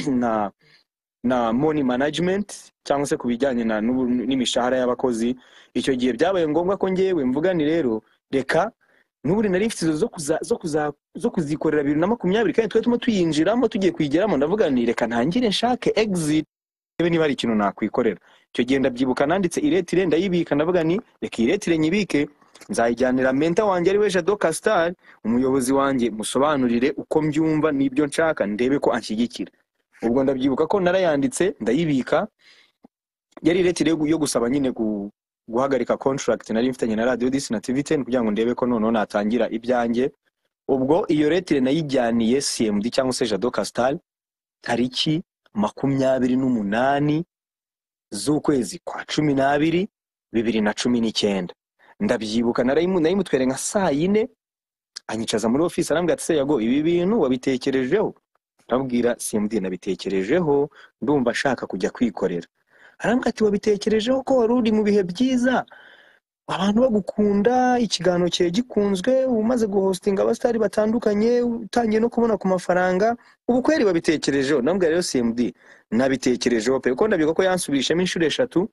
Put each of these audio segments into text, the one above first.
na na money management cyangwa se ku bijyanye na n'ubu- n'imishahara y'abakozi icyo gihe byabaye ngombwa ko ngewe mvugani rero reka n'ubu nari mfite inzozi zo kuza zo kuza zo kuzikorera bibiri na makumyabiri kandi twari turimo tuyinjiramo tugiye kuyigeramo ndavuga nti reka ntangire nshake exit niba niba hari ikintu nakwikorera icyo gihe ndabyibuka nanditse iretire ndayibika ndavuga ni reka iretire nyibike nzayijyanira menta wanjye ari we jado kasitari umuyobozi wanjye musobanurire uko mbyumva n'ibyo nshaka ndebe ko anshyigikira ubwo ndabyibuka ko narayanditse ndayibika yari iretire yo gu- yo gusaba nyine gu- guhagarika contract nari mfitanye na radio disi na tv ten kugira ngo ndebe ko noneho natangira ibyanjye ubwo iyo retire nayijyaniye cmd cyangwa se jado kasitari tariki makumyabiri n'umunani z'ukwezi kwa cumi n'abiri bibiri na cumi n'icyenda ndabyibuka narayimu- nayimutwereye nka saa yine anyicaza muri ofisi arambwira ati seyago ibi bintu wabitekerejeho ndabwira simdi nabitekerejeho ndumva nshaka kujya kwikorera arambwira ati wabitekerejeho ko wari uri mu bihe byiza abantu bagukunda ikiganiro cyawe gikunzwe umaze guhostinga abasitari batandukanye utangiye no kubona ku mafaranga ubu kweri wabitekerejeho ndambwira rero simdi nabitekerejeho pe kuko ndabivuga ko yansubirishemo inshuro eshatu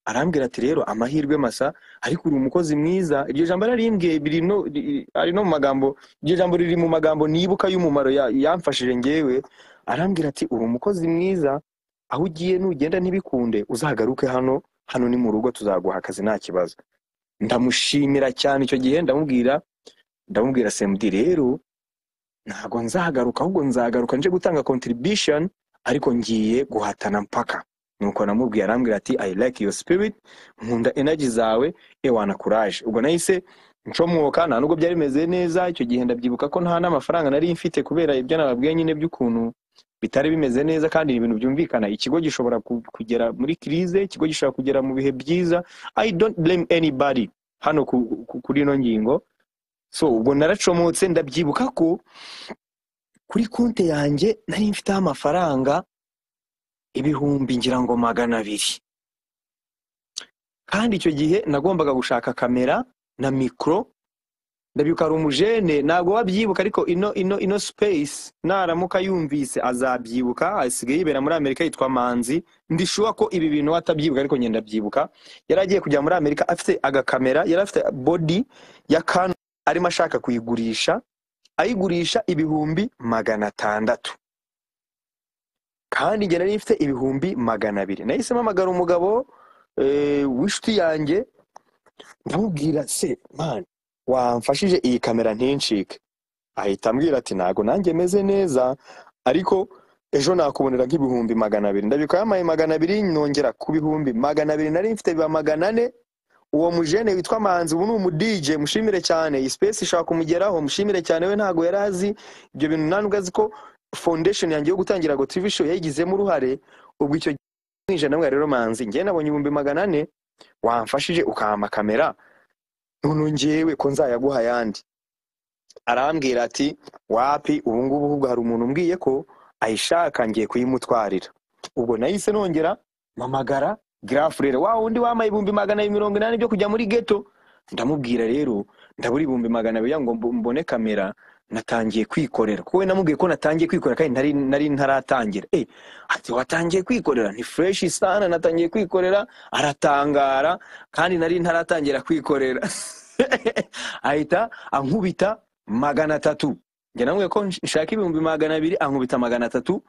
arambwira ati rero amahirwe masa ariko uri umukozi mwiza iryo jambo yararimbwiye biri no ri- ari no mu magambo iryo jambo riri mu magambo nibuka y'umumaro ya- yamfashije ngewe arambwira ati uri umukozi mwiza aho ugiye nugenda ntibikunde uzagaruke hano hano ni mu rugo tuzaguha akazi nta kibazo ndamushimira cyane icyo gihe ndamubwira ndamubwira semudi rero ntabwo nzagaruka ahubwo nzagaruka nje gutanga contribution ariko ngiye guhatana mpaka nuko namubwiye arambwira ati i like your spirit nkunda energy zawe ewana courage ubwo nahise ncomwoka nta nubwo byari bimeze neza icyo gihe ndabyibuka ko nta n'amafaranga nari mfite kubera ibyo nababwiye nyine by'ukuntu bitari bimeze neza kandi ni ibintu byumvikana ikigo gishobora ku- kugera muri crise ikigo gishobora kugera mu bihe byiza i don't blame anybody hano ku- ku- kuri ino ngingo so ubwo naracomotse ndabyibuka ko kuri konti yanjye nari mfiteho amafaranga ibihumbi ngira ngo magana abiri kandi icyo gihe nagombaga gushaka kamera na mikoro ndabyuka ari umujene ntabwo wabyibuka ariko ino ino ino space naramuka yumvise azabyibuka asigaye yibera muri amerika yitwa manzi ndishuwa ko ibi bintu we atabyibuka ariko ngenda abyibuka yari agiye kujya muri amerika afite agakamera yari afite body ya kano arimo ashaka kuyigurisha ayigurisha ibihumbi magana atandatu kandi njye nari mfite ibihumbi magana abiri nahise mpamagara umugabo eh, w'inshuti yanjye ndamubwira se man wamfashije iyi kamera ntincike ahita ambwira ati ntabwo nanjye meze neza ariko ejo nakubonera nk'ibihumbi magana abiri ndabyuka yampaye magana abiri nongera ku bihumbi magana abiri nari mfite biba magana ane uwo mujene witwa manzi ubu ni umudije mushimire cyane iyi space ishobora kumugeraho mushimire cyane we ntabwo yari azi ibyo bintu nta nubwo azi ko foundation yanjye yo gutangira ngo tv show yayigizemo uruhare ubwo icyo gihe mwinjira namwe rero manzi njye nabonye ibihumbi magana ane wamfashije ukampa kamera none ngewe ko nzayaguha ayandi arambwira ati wapi ubu ngubu ahubwo hari umuntu umbwiye ko ayishaka ngiye kuyimutwarira ubwo nahise nongera mpamagara girafurere wa wundi wambaye ibihumbi magana abiri mirongo inani byo kujya muri geto ndamubwira rero ndabura ibihumbi magana abiri kugira ngo mbo- mbone kamera natangiye kwikorera kuko we namubwiye ko natangiye kwikorera kandi nari, nari ntaratangira eh ati watangiye kwikorera ni fureshi sana natangiye kwikorera aratangara kandi nari ntaratangira kwikorera ahita ankubita magana atatu njye namwe ko nsh- nshaka ibihumbi magana abiri ankubita magana atatu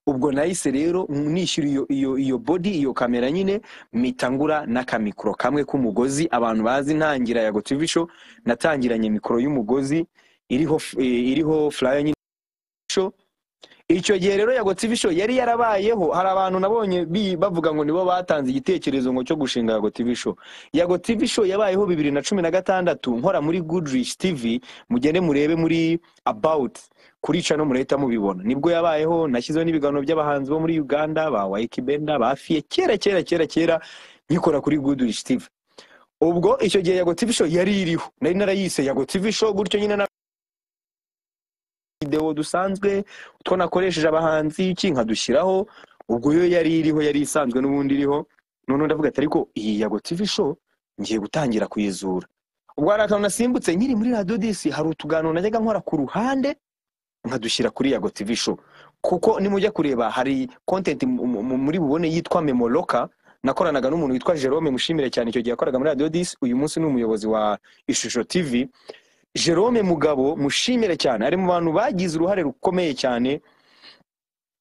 ubwo nahise rero nishyura iyo iyo iyo body iyo kamera nyine mpita ngura n'akamikoro kamwe k'umugozi abantu bazi ntangira ya gotivi show natangiranye mikoro y'umugozi iriho f- eh, iriho flyer nyine show icyo gihe rero yago TV show yari yarabayeho hari abantu nabonye bi- bavuga ngo nibo batanze igitekerezo ngo cyo gushinga yago TV show yago TV show yabayeho bibiri na cumi na gatandatu nkora muri Goodrich TV mugende murebe muri about kuri cano murahita mubibona nibwo yabayeho nashyizeho n'ibiganiro by'abahanzi bo muri Uganda ba Waiki Benda ba Fiye kera kera kera kera nkikora kuri Goodrich TV ubwo icyo gihe yago TV show yari iriho nari narayise yago TV show gutyo nyine videwo dusanzwe utwo nakoresheje abahanzi iki nkadushyiraho ubwo yo yari iriho yari isanzwe n'ubundi iriho none ndavuga ati ariko iyi yago TV show ngiye gutangira kuyizura ubwo hari akantu nasimbutse nkiri muri radiyo disi hari utuganiro najyaga nkora ku ruhande nkadushyira kuri yago TV show kuko nimujya kureba hari content mu- mu- muri bubone yitwa memoroka nakoranaga n'umuntu witwa Jerome mushimire cyane icyo gihe yakoraga muri Radio 10 uyu munsi ni umuyobozi wa Ishusho TV Jerome Mugabo mushimire cyane ari mu bantu bagize uruhare rukomeye cyane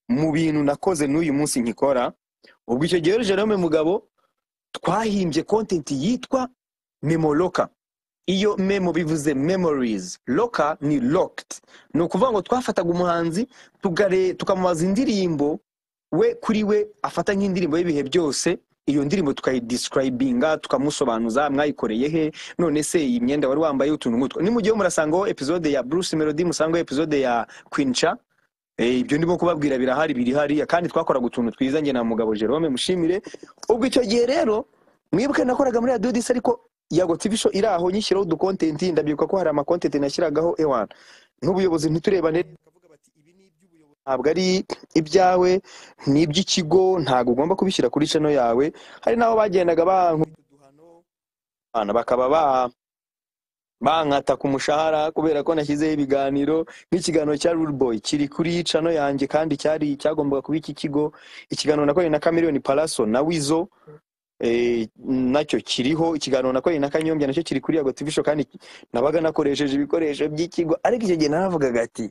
mu bintu nakoze n'uyu munsi nkikora ubwo icyo gihe rero Jerome Mugabo twahimbye content yitwa memoroka iyo memo bivuze memories loka ni locked ni ukuvuga ngo twafataga umuhanzi tugare- tukamubaza indirimbo we kuri we afata nk'indirimbo y'ibihe byose iyo ndirimbo tukayidiscribinga tukamusobanuza mwayikoreye he none se iyi myenda wari wambaye utuntu nk'utwo nimugiyeho murasangaho epizode ya bruce melody musangaho epizode ya quinca Eh, ibyo ndimo kubabwira birahari biri hariya kandi twakoraga utuntu twiza njye na mugabo jerome mushimire ubwo icyo gihe rero mwibuke nakoraga muri radio disi ariko yago tv show iri aho nyishyiraho udukontenti ndabyibuka ko hari amakontenti nashyiragaho ewana nk'ubuyobozi ntiturebane bakavuga bati ibi ni iby'ubuyobozi ntabwo ari ibyawe ni iby'ikigo ntabwo ugomba kubishyira kuri channel yawe hari n'aho bagendaga bankubita uduhano abana bakaba ba bankata ku mushahara kubera ko nashyizeho ibiganiro nk'ikiganiro cya Rule Boy kiri kuri channel yanjye kandi cyari cyagombaga kuba iki kigo ikiganiro nakoranye na Chameleone Palaso na Wizo eh, nacyo kiriho ikiganiro nakoranye na Kanyombya nacyo kiri kuri Yago TV show kandi nabaga nakoresheje ibikoresho by'ikigo ariko icyo gihe naravugaga ati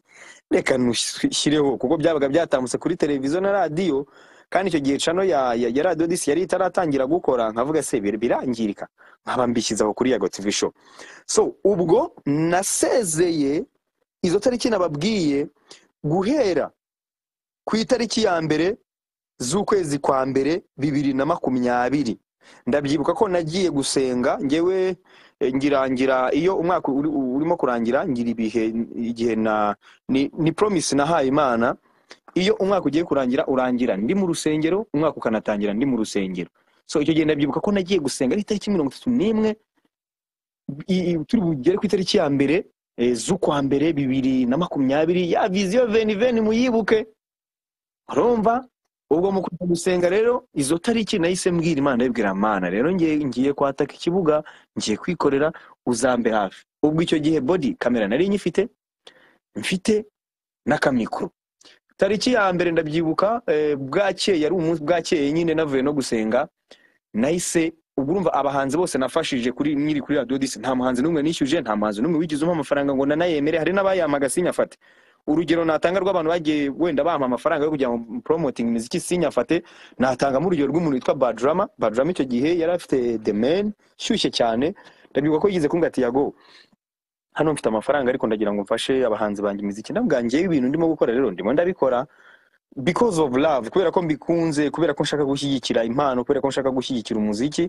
reka nushyireho kuko byabaga byatambutse kuri televiziyo na radiyo kandi icyo gihe cano ya, ya, ya radiyo disi yari itaratangira gukora nkavuga se bir- birangirika nkaba mbishyizeho kuri yago tv show so ubwo nasezeye izo tariki nababwiye guhera ku itariki ya mbere z'ukwezi kwa mbere bibiri na makumyabiri ndabyibuka ko nagiye gusenga ngewe eh, ngirangira iyo umwaka uri- urimo kurangira ngira ibihe igihe na ni, ni promise nahaye imana iyo umwaka ugiye kurangira urangira ndi mu rusengero umwaka ukanatangira ndi mu rusengero so icyo gihe ndabyibuka ko nagiye gusenga ari itariki mirongo itatu n'imwe i- i- turi bugere ku itariki ya mbere eh, z'ukwa mbere bibiri na makumyabiri ya viziyo veni veni muyibuke urumva ubwo mu kujya gusenga rero izo tariki nahise mbwira imana yibwira mana rero ngiye ngiye kwataka ikibuga ngiye kwikorera uzambe hafi ubwo icyo gihe body kamera nari nyifite mfite n'akamikoro tariki ya mbere ndabyibuka eh, bwakeye yari umunsi bwakeye nyine navuye no gusenga nahise ubwo urumva abahanzi bose nafashije kuri nkiri kuri radio disi nta muhanzi n'umwe nishyuje nta muhanzi n'umwe wigeze umpa amafaranga ngo nanayemere hari n'abayampaga sinyafate urugero natanga rw'abantu bagiye wenda bampa amafaranga yo kugira ngo promoting imiziki sinyafate natangamo urugero rw'umuntu witwa badrama badrama icyo gihe yari afite the man shyushye cyane ndabyibuka ko yigeze kumbwira ati yago hano mfite amafaranga ariko ndagira ngo mfashe abahanzi banjye imiziki ndavuga ngewe ibintu ndimo gukora rero ndimo ndabikora because of love kubera ko mbikunze kubera ko nshaka gushyigikira impano kubera ko nshaka gushyigikira umuziki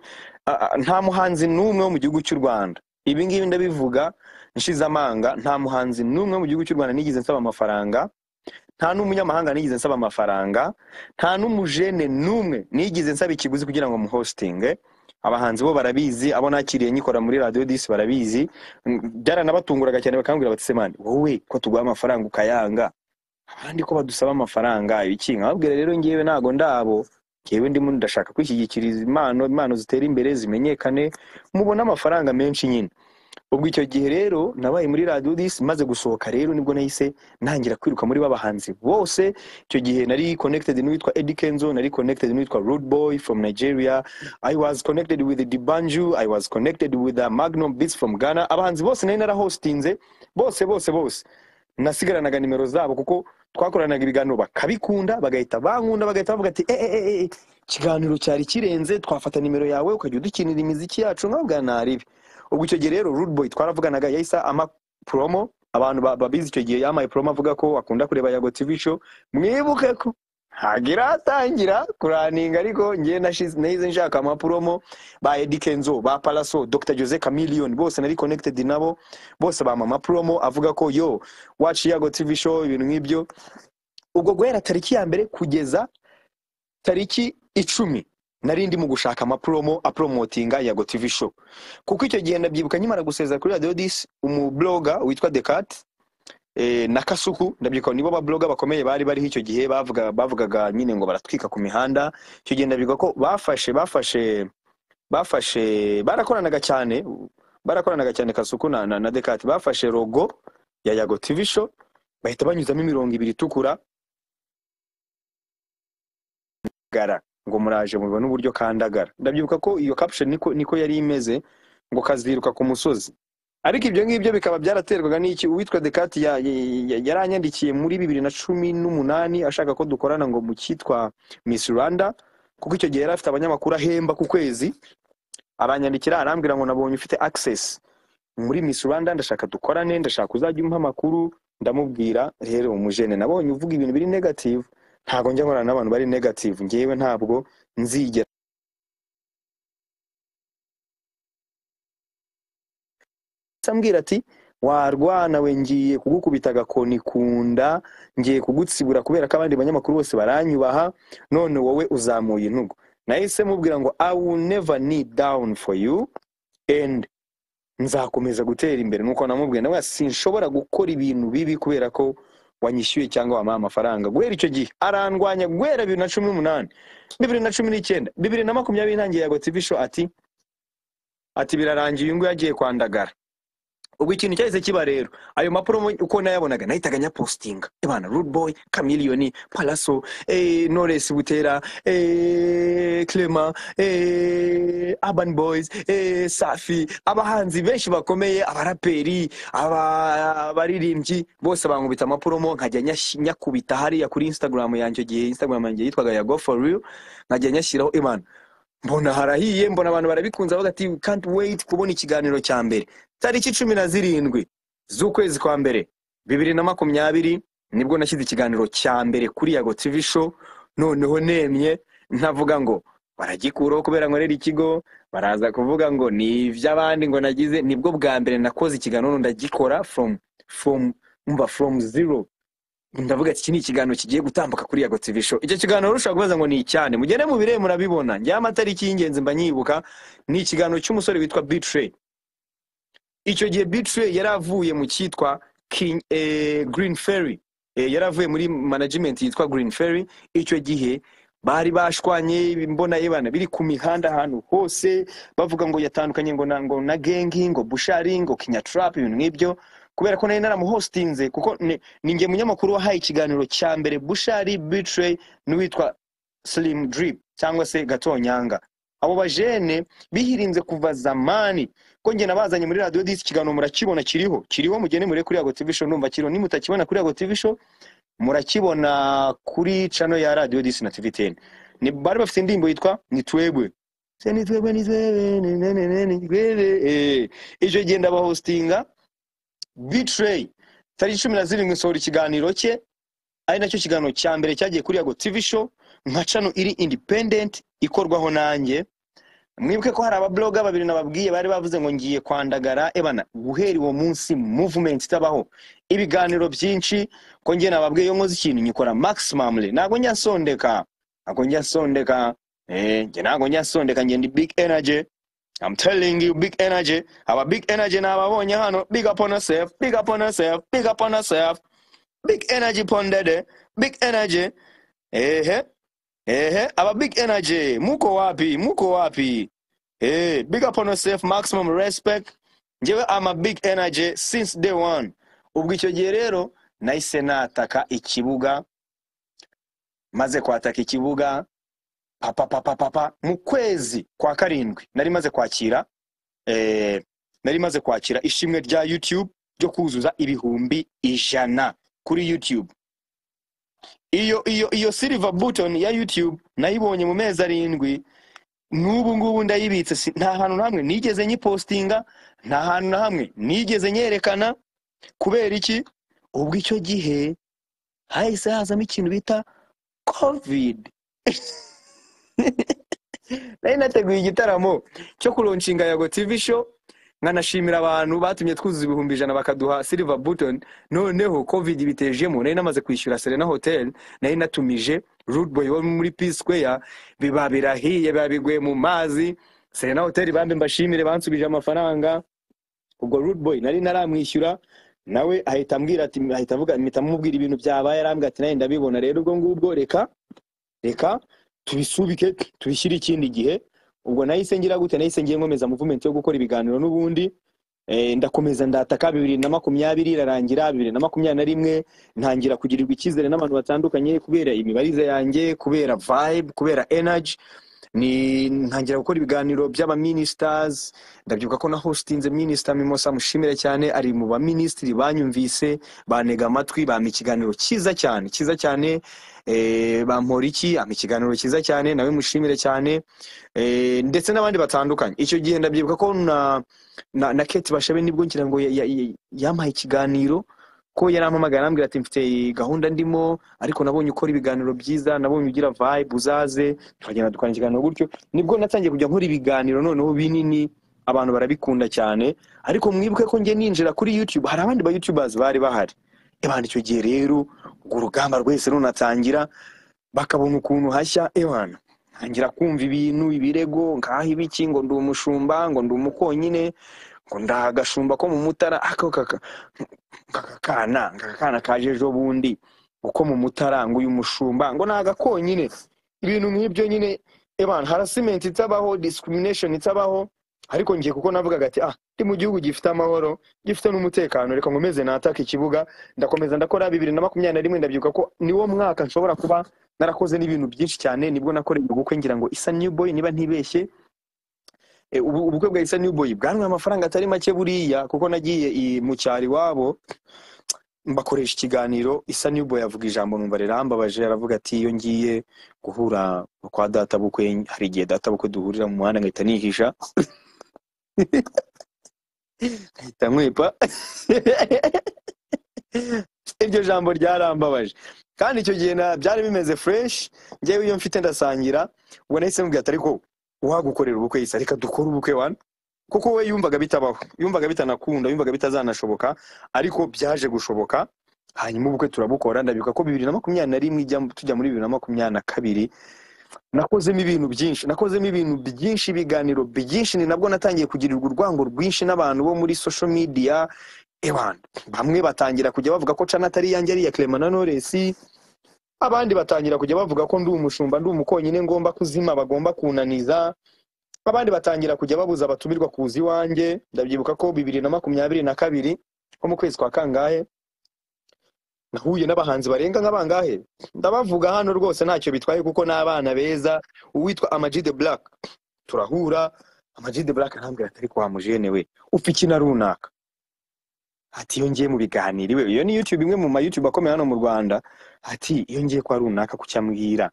a- a- nta muhanzi n'umwe wo mu gihugu cy'u rwanda ibi ngibi ndabivuga nshize amanga nta muhanzi n'umwe wo mu gihugu cy'u rwanda nigeze nsaba amafaranga nta n'umunyamahanga nigeze nsaba amafaranga nta n'umujene n'umwe nigeze nsaba ikiguzi kugira ngo muhositinge abahanzi bo barabizi abo nakiriye nyikora muri radiyo disi barabizi Mm, byaranabatunguraga cyane bakambwira bati semani wowe ko tuguha amafaranga ukayanga abandi ko badusaba amafaranga ibiki nkababwira rero ngewe ntago ndabo ngewe ndimo ndashaka kwishyigikiriza impano impano zitera imbere zimenyekane mubone amafaranga menshi nyine ubwo icyo gihe rero nabaye muri radiyo disi maze gusohoka rero nibwo nahise ntangira kwiruka muri babahanzi bose icyo gihe nari connected n'uwitwa Eddy Kenzo nari connected n'uwitwa Rude Boy from Nigeria I was connected with Dibanju I was connected with uh, Magnum Beats from Ghana abahanzi bose nari narahostinze bose bose bose nasigaranaga nimero zabo kuko twakoranaga ibiganiro bakabikunda bagahita bankunda bagahita bavuga ati "Eh, eh, eh, eh, ikiganiro cyari kirenze twafata nimero yawe ukajya udukinira imiziki yacu nkabwa naribi ubwo icyo gihe rero Rude Boy twaravuganaga yahise ama promo abantu ba- babizi icyo gihe yamaye promo avuga ko akunda kureba Yago TV show mwibuke ko hagira hatangira kuraninga ariko ngewe nashize nahize nshaka ama promo ba Eddy Kenzo ba Palaso Dr Jose Chameleone bose nari connected nabo bose bampa ama promo avuga ko yo watch Yago TV show ibintu nk'ibyo ubwo guhera tariki ya mbere kugeza tariki icumi nari ndi mu gushaka amapromo apromotinga yago tv show kuko icyo gihe ndabyibuka nkimara gusezera kuri radio disi umubloga witwa decat eh, na kasuku ndabyibuka nibo babloga bakomeye bari bariho icyo gihe bavuga, bavugaga nyine ngo baratwika ku mihanda icyo gihe ndabyibuka ko bafashe bafashe bafashe barakoranaga cyane barakoranaga cyane kasuku na, na, na decat bafashe logo ya yago tv show bahita banyuzamo imirongo ibiri itukura kandagara ngo muraje mubona uburyo kandagara ndabyibuka ko iyo caption niko niko yari imeze ngo kaziruka ku musozi ariko ibyo ngibyo bikaba byaraterwaga n'iki uwitwa dekati ya- ya- ya- yaranyandikiye muri bibiri na cumi n'umunani ashaka ko dukorana ngo mu cyitwa miss rwanda kuko icyo gihe yari afite abanyamakuru ahemba ku kwezi aranyandikira arambwira ngo nabonye ufite access muri miss rwanda ndashaka dukorane ndashaka uzajya umpa amakuru ndamubwira rero umujene nabonye uvuga ibintu biri negative ntabwo njya nkorana n'abantu bari negative ngewe ntabwo nzigera ahita ambwira ati warwana we ngiye kugukubita agakoni ku nda ngiye kugutsibura kubera ko abandi banyamakuru bose baranyubaha none wowe uzamuye intugu nahise mubwira ngo i will never kneel down for you and nzakomeza gutera imbere nuko namubwiye nawe sinshobora gukora ibintu bibi kubera ko wanyishyuye cyangwa wampaye amafaranga guhera icyo gihe arandwanya guhera bibiri na cumi n'umunani bibiri na cumi n'icyenda bibiri na makumyabiri intangiye ya gotivi show ati ati birarangiye uyu nguyu agiye kwandagara ubwo ikintu cyahise kiba rero ayo mapuro mu- uko nayabonaga nahitaga nyapositinga ebana rude boy chameleone palaso eh, knowless butera eh, clema eh, urban boys eh, safi abahanzi benshi bakomeye abaraperi aba- abaririmbyi bose bankubita amapuromo nkajya nyash- nyakubita hariya kuri instagram yanjye icyo gihe instagram yanjye yitwaga ya go for real nkajya nyashyiraho ebana mbona harahiye mbona abantu barabikunze bavuga ati "We can't wait kubona ikiganiro cya mbere tariki cumi na zirindwi z'ukwezi kwa mbere bibiri na makumyabiri nibwo nashyize ikiganiro cya mbere kuri yago tv show noneho nemye ntavuga ngo baragikuraho kubera nkorera ikigo baraza kuvuga ngo ni iby'abandi ngo nagize nibwo bwa mbere nakoze ikiganiro ndagikora from from umva from zero ndavuga ati iki ni ikiganiro kigiye gutambuka kuri yago tv show icyo kiganiro rushobora kubaza ngo ni icyane mugende mu bire murabibona njyewe amatariki y'ingenzi mba nyibuka ni ikiganiro cy'umusore witwa bitray icyo gihe bitray yari avuye mu cyitwa King- eh, green ferry eh, yari avuye muri management yitwa green ferry icyo gihe bari bashwanye mbona yebana biri ku mihanda ahantu hose bavuga ngo yatandukanye ngo na, ngo na gengi ngo bushari ngo kinyatrap ibintu nk'ibyo kubera ko nari naramuhostinze kuko ni ni njye munyamakuru wahaye ikiganiro cya mbere bushari bitray n'uwitwa slim drip cyangwa se gatonyanga abo bajene bihirinze kuva zamani ko njye nabazanye muri radiyo disi ikiganiro murakibona kiriho kiriho mugende mure kuri yago tv show ndumva kiriho nimutakibona kuri yago tv show murakibona kuri cano ya radiyo disi na tv teni ni bari bafite indirimbo yitwa nitwebwe Se nitwebwe nitwebwe ni- ni- ni- ni- nitwebwe Eh, icyo gihe ndabahostinga bitray tariki cumi na zirindwi nsohora ikiganiro cye ari nacyo kiganiro cya mbere cyagiye kuri yago tv show nka cano iri independent ikorwaho nanjye mwibuke ko hari ababloga babiri nababwiye bari bavuze ngo ngiye kwandagara ebana guhera uwo munsi movement itabaho ibiganiro byinshi ko njye nababwiye iyo nkoze ikintu nyikora maximum le ntabwo nyasondeka ntabwo nyasondeka eh njye ntabwo nyasondeka njye ndi big energy I'm telling you big energy aba big energy nababonye hano big up on yourself big up on yourself big up on yourself big energy pondede big energy ehe ehe aba big energy muko wapi muko wapi Hey, big up on yourself, maximum respect. Njyewe I'm a big energy since day one. Ubwo icyo gihe rero nahise nataka ikibuga, maze kwataka ikibuga papa papa papa mu kwezi kwa karindwi nari maze kwakira eh, nari maze kwakira ishimwe rya YouTube ryo kuzuza ibihumbi ijana kuri YouTube. Iyo iyo iyo silver button ya YouTube nayibonye mu mezi arindwi n'ubu ngubu ndayibitse si- nta hantu na hamwe nigeze nyipostinga nta hantu na hamwe nigeze nyerekana kubera iki ubwo icyo gihe hahise hazamo ikintu bita covid nari nateguye igitaramo cyo kuronshinga yago tv show nkanashimira abantu batumye twuzuza ibihumbi ijana bakaduha silver button noneho covid bitejemo nari namaze kwishyura serena hotel nari natumije rude boy wo muri p square biba birahiye biba biguye mu mazi serena hotel bambe mbashimire bansubije amafaranga ubwo rude boy nari naramwishyura nawe ahita ambwira ati ahita avuga mpita mubwira ibintu byabaye arambwira ati nawe ndabibona rero ubwo ngubwo reka reka tubisubike tubishyire ikindi gihe ubwo nahise ngira gute nahise ngiye nkomeza movement yo gukora ibiganiro n'ubundi Eh, ndakomeza ndataka bibiri na makumyabiri irarangira bibiri na makumyabiri na rimwe ntangira kugirirwa icyizere n'abantu batandukanye kubera imibarize yanjye kubera vibe kubera energy ni ntangira gukora ibiganiro by'abaministers ndabyibuka ko na hostinze minisita mimosa mushimire cyane ari mu baminisitiri banyumvise bantega amatwi bampa ikiganiro cyiza cyane cyiza cyane eh, bampora iki ampa ikiganiro cyiza cyane nawe mushimire cyane eh, ndetse n'abandi batandukanye icyo gihe ndabyibuka ko na na, na kate bashabe nibwo ngira ngo ya- ya- ya- yampaye ikiganiro ko yarampamagaye arambwira ati mfite gahunda ndimo ariko nabonye ukora ibiganiro byiza nabonye ugira vibe uzaze tukagenda dukora ikiganiro gutyo nibwo natangiye kujya nkora ibiganiro noneho binini abantu barabikunda cyane ariko mwibuke ko njye ninjira kuri youtube hari abandi ba youtubers bari bahari ebana icyo gihe rero urwo rugamba rwese runatangira bakabona ukuntu hashya ebana ntangira kumva ibintu ibirego nkaho ibiki ngo ndi umushumba ngo ndi umukonyine ngo ndagashumba ko mu mutara ako kaka- kakakana kakakana kaje ejo bundi uko mu mutara ngo uyu mushumba ngo nagakonyine ibintu nk'ibyo nyine ebana harassment itabaho discrimination itabaho ariko ngiye kuko navugaga ati ah ndi mu gihugu gifite amahoro gifite n'umutekano reka nkomeze nataka ikibuga ndakomeza ndakora bibiri na makumyabiri na rimwe ndabyibuka ko niwo mwaka nshobora kuba narakoze n'ibintu byinshi cyane nibwo nakoreye ubukwe ngira ngo isa new boy niba ntibeshye Eh, ubu- ubukwe bwa isa new boy bwanyweye amafaranga atari make buriya kuko nagiye i- mu cyaro iwabo mbakoresha ikiganiro isa newboy avuga ijambo numva rirambabaje aravuga ati iyo ngiye guhura kwa data bukwe hari igihe data bukwe duhurira mu muhanda nkahita nihisha nkahita nkwepa iryo jambo ryarambabaje kandi icyo gihe na- byari bimeze fresh ngewe iyo mfite ndasangira ubwo nahise mubwira ati ariko uhagukorera ubukwe isa reka dukore ubukwe wana kuko we yumvaga bitabaho yumvaga bitanakunda yumvaga bitazanashoboka ariko byaje gushoboka hanyuma ubukwe turabukora ndabibuka ko bibiri na makumyabiri na rimwe ijya- tujya muri bibiri na makumyabiri na kabiri nakozemo ibintu byinshi nakozemo ibintu byinshi ibiganiro byinshi ni nabwo natangiye kugirirwa urwango rwinshi n'abantu bo muri social media ewana bamwe batangira kujya bavuga ko cana atari yanjye ari iya clement na knowless abandi batangira kujya bavuga ko ndi umushumba ndi umukonyine ngomba kuzima bagomba kunaniza abandi batangira kujya babuza abatumirwa kuza iwanjye ndabyibuka ko bibiri na makumyabiri na kabiri nko mu kwezi kwa kangahe nahuye n'abahanzi barenga nk'abangahe ndabavuga hano rwose ntacyo bitwaye kuko n'abana beza uwitwa Ama-G the black turahura Ama-G the black arambwira ati ariko wa mujene we upfa iki na runaka ati iyo ngiye mu biganiro iwe iyo ni youtube imwe mu ma youtube akomeye hano mu rwanda ati iyo ngiye kwa runaka kucyambwira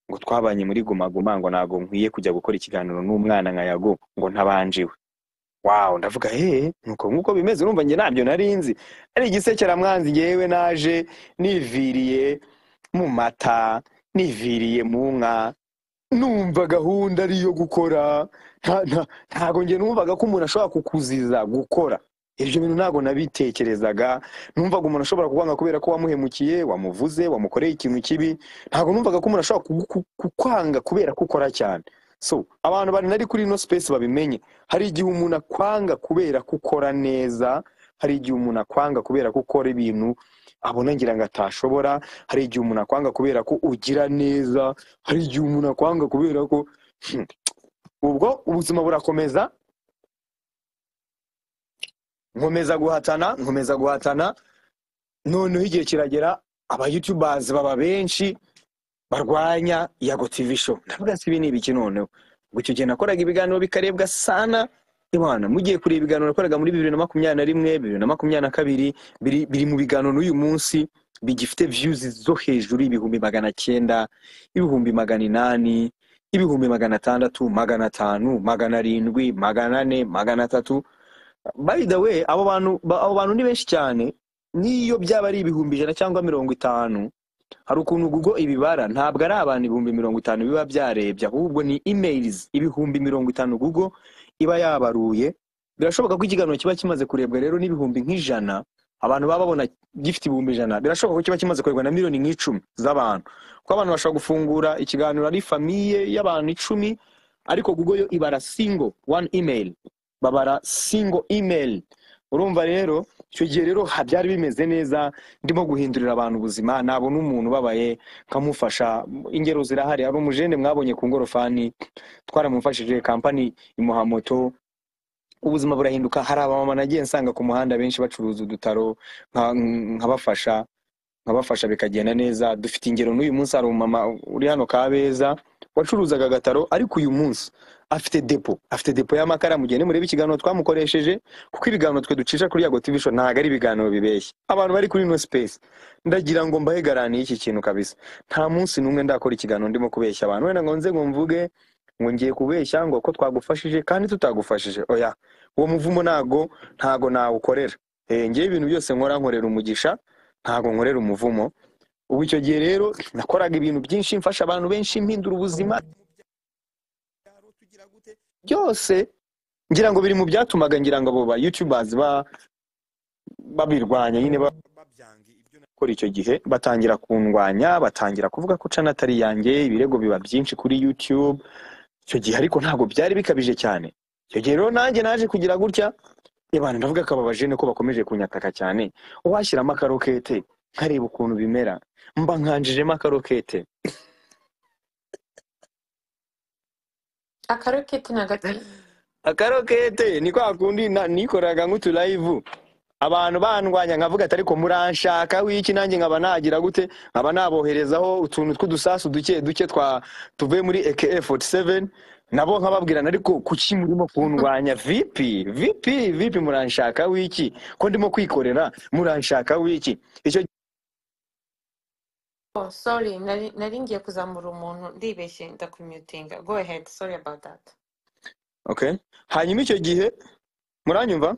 ngo twabanye muri gumaguma ngo ntabwo nkwiye kujya gukora ikiganiro n'umwana nka yago ngo ntabanjiwe wawu ndavuga hehe nuko nk'uko bimeze urumva njye ntabyo nari nzi ari igisekeramwanzi ngewe naje niviriye mu mata niviriye mu nka numva gahunda ari iyo gukora nta- nta- ntago njye numvaga ko umuntu ashobora kukuziza gukora ibyo bintu ntabwo nabitekerezaga numvaga umuntu ashobora kukwanga kubera ko wamuhemukiye wamuvuze wamukoreye ikintu kibi ntabwo numvaga ko umuntu ashobora kugu- ku- kukwanga kubera ko ukora cyane so abantu bari nari kuri ino space babimenye hari igihe umuntu akwanga kubera ko ukora neza hari igihe umuntu akwanga kubera ko ukora ibintu abona ngira ngo atashobora hari igihe umuntu akwanga kubera ko ugira neza hari igihe umuntu akwanga kubera ko Hmm. ubwo ubuzima burakomeza nkomeza guhatana nkomeza guhatana noneho igihe kiragera aba youtubers baba benshi barwanya yago tv show ndavuga se ibi ni ibiki noneho ubwo icyo gihe nakoraga ibiganiro bikarebwa sana imana mugiye kureba ibiganiro nakoraga muri bibiri na makumyabiri na rimwe bibiri na makumyabiri na kabiri biri, biri mu biganiro n'uyu munsi bigifite views zo hejuru y'ibihumbi magana cyenda ibihumbi magana inani ibihumbi magana atandatu magana atanu magana arindwi magana ane magana atatu by the way abo bantu ba- abo bantu ni benshi cyane n'iyo byaba ari ibihumbi ijana cyangwa mirongo itanu hari ukuntu google ibibara ntabwo ari abantu ibihumbi mirongo itanu biba byarebye ahubwo ni emails ibihumbi mirongo itanu google iba yabaruye birashoboka ko ikiganiro kiba kimaze kurebwa rero n'ibihumbi nk'ijana abantu baba babona gifite ibihumbi ijana birashoboka ko kiba kimaze kurebwa na miliyoni nk'icumi z'abantu kuko abantu bashobora gufungura ikiganiro ari famiye y'abantu icumi ariko google yo ibara single one email babara single email urumva rero icyo gihe rero ha- byari bimeze neza ndimo guhindurira abantu ubuzima nabona umuntu ubabaye nkamufasha ingero zirahari hari umujene mwabonye ku ngorofani twaramufashije kampani imuha moto ubuzima burahinduka hari abamama nagiye nsanga ku muhanda benshi bacuruza udutaro nka- nkabafasha nkabafasha bikagenda neza dufite ingero n'uyu munsi hari umumama uri hano kabeza wacuruzaga agataro ariko uyu munsi afite depo afite depo y'amakara mu gihe nimureba ikiganiro twamukoresheje kuko ibiganiro twe ducisha kuri yago tv show ntabwo ari ibiganiro bibeshya abantu bari kuri no space ndagira ngo mbahe garanti y'iki kintu kabisa nta munsi n'umwe ndakora ikiganiro ndimo kubeshya abantu wenda ngo nze ngo mvuge ngo ngiye kubeshya ngo ko twagufashije kandi tutagufashije oya uwo muvumo ntago ntago nawukorera eh ngewe ibintu byose nkora nkorera umugisha ntago nkorera umuvumo ubu icyo gihe rero nakoraga ibintu byinshi mfasha abantu benshi mpindura ubuzima byose ngira ngo biri mu byatumaga ngira ngo abo ba youtubers ba babirwanya nyine ba- gukora icyo gihe batangira kundwanya batangira kuvuga ko cana atari yanjye ibirego biba byinshi kuri youtube icyo gihe ariko ntabwo byari bikabije cyane icyo gihe rero nanjye naje kugira gutya abantu ndavuga akababaje ni ko bakomeje kunyataka cyane washyiramo akarokete nkareba ukuntu bimera mba nkanjijemo akarokete akaroketi ni agati akarokete ni kwa kundi na- nikoraga nk'uturayivu abantu bandwanya nkavuga ati ariko muranshaka wiki nanjye nkaba nagira gute nkaba naboherezaho utuntu tw'udusasu duke duke twa tuvuye muri eke 47 nabo nkababwirana ariko kuki murimo kundwanya vipi vipi vipi muranshaka wiki ko ndimo kwikorera muranshaka wiki icyo oh sorry nari nari ngiye kuzamura umuntu ndibeshye ndakumyutinga go ahead sorry about that okay hanyuma icyo gihe muranyumva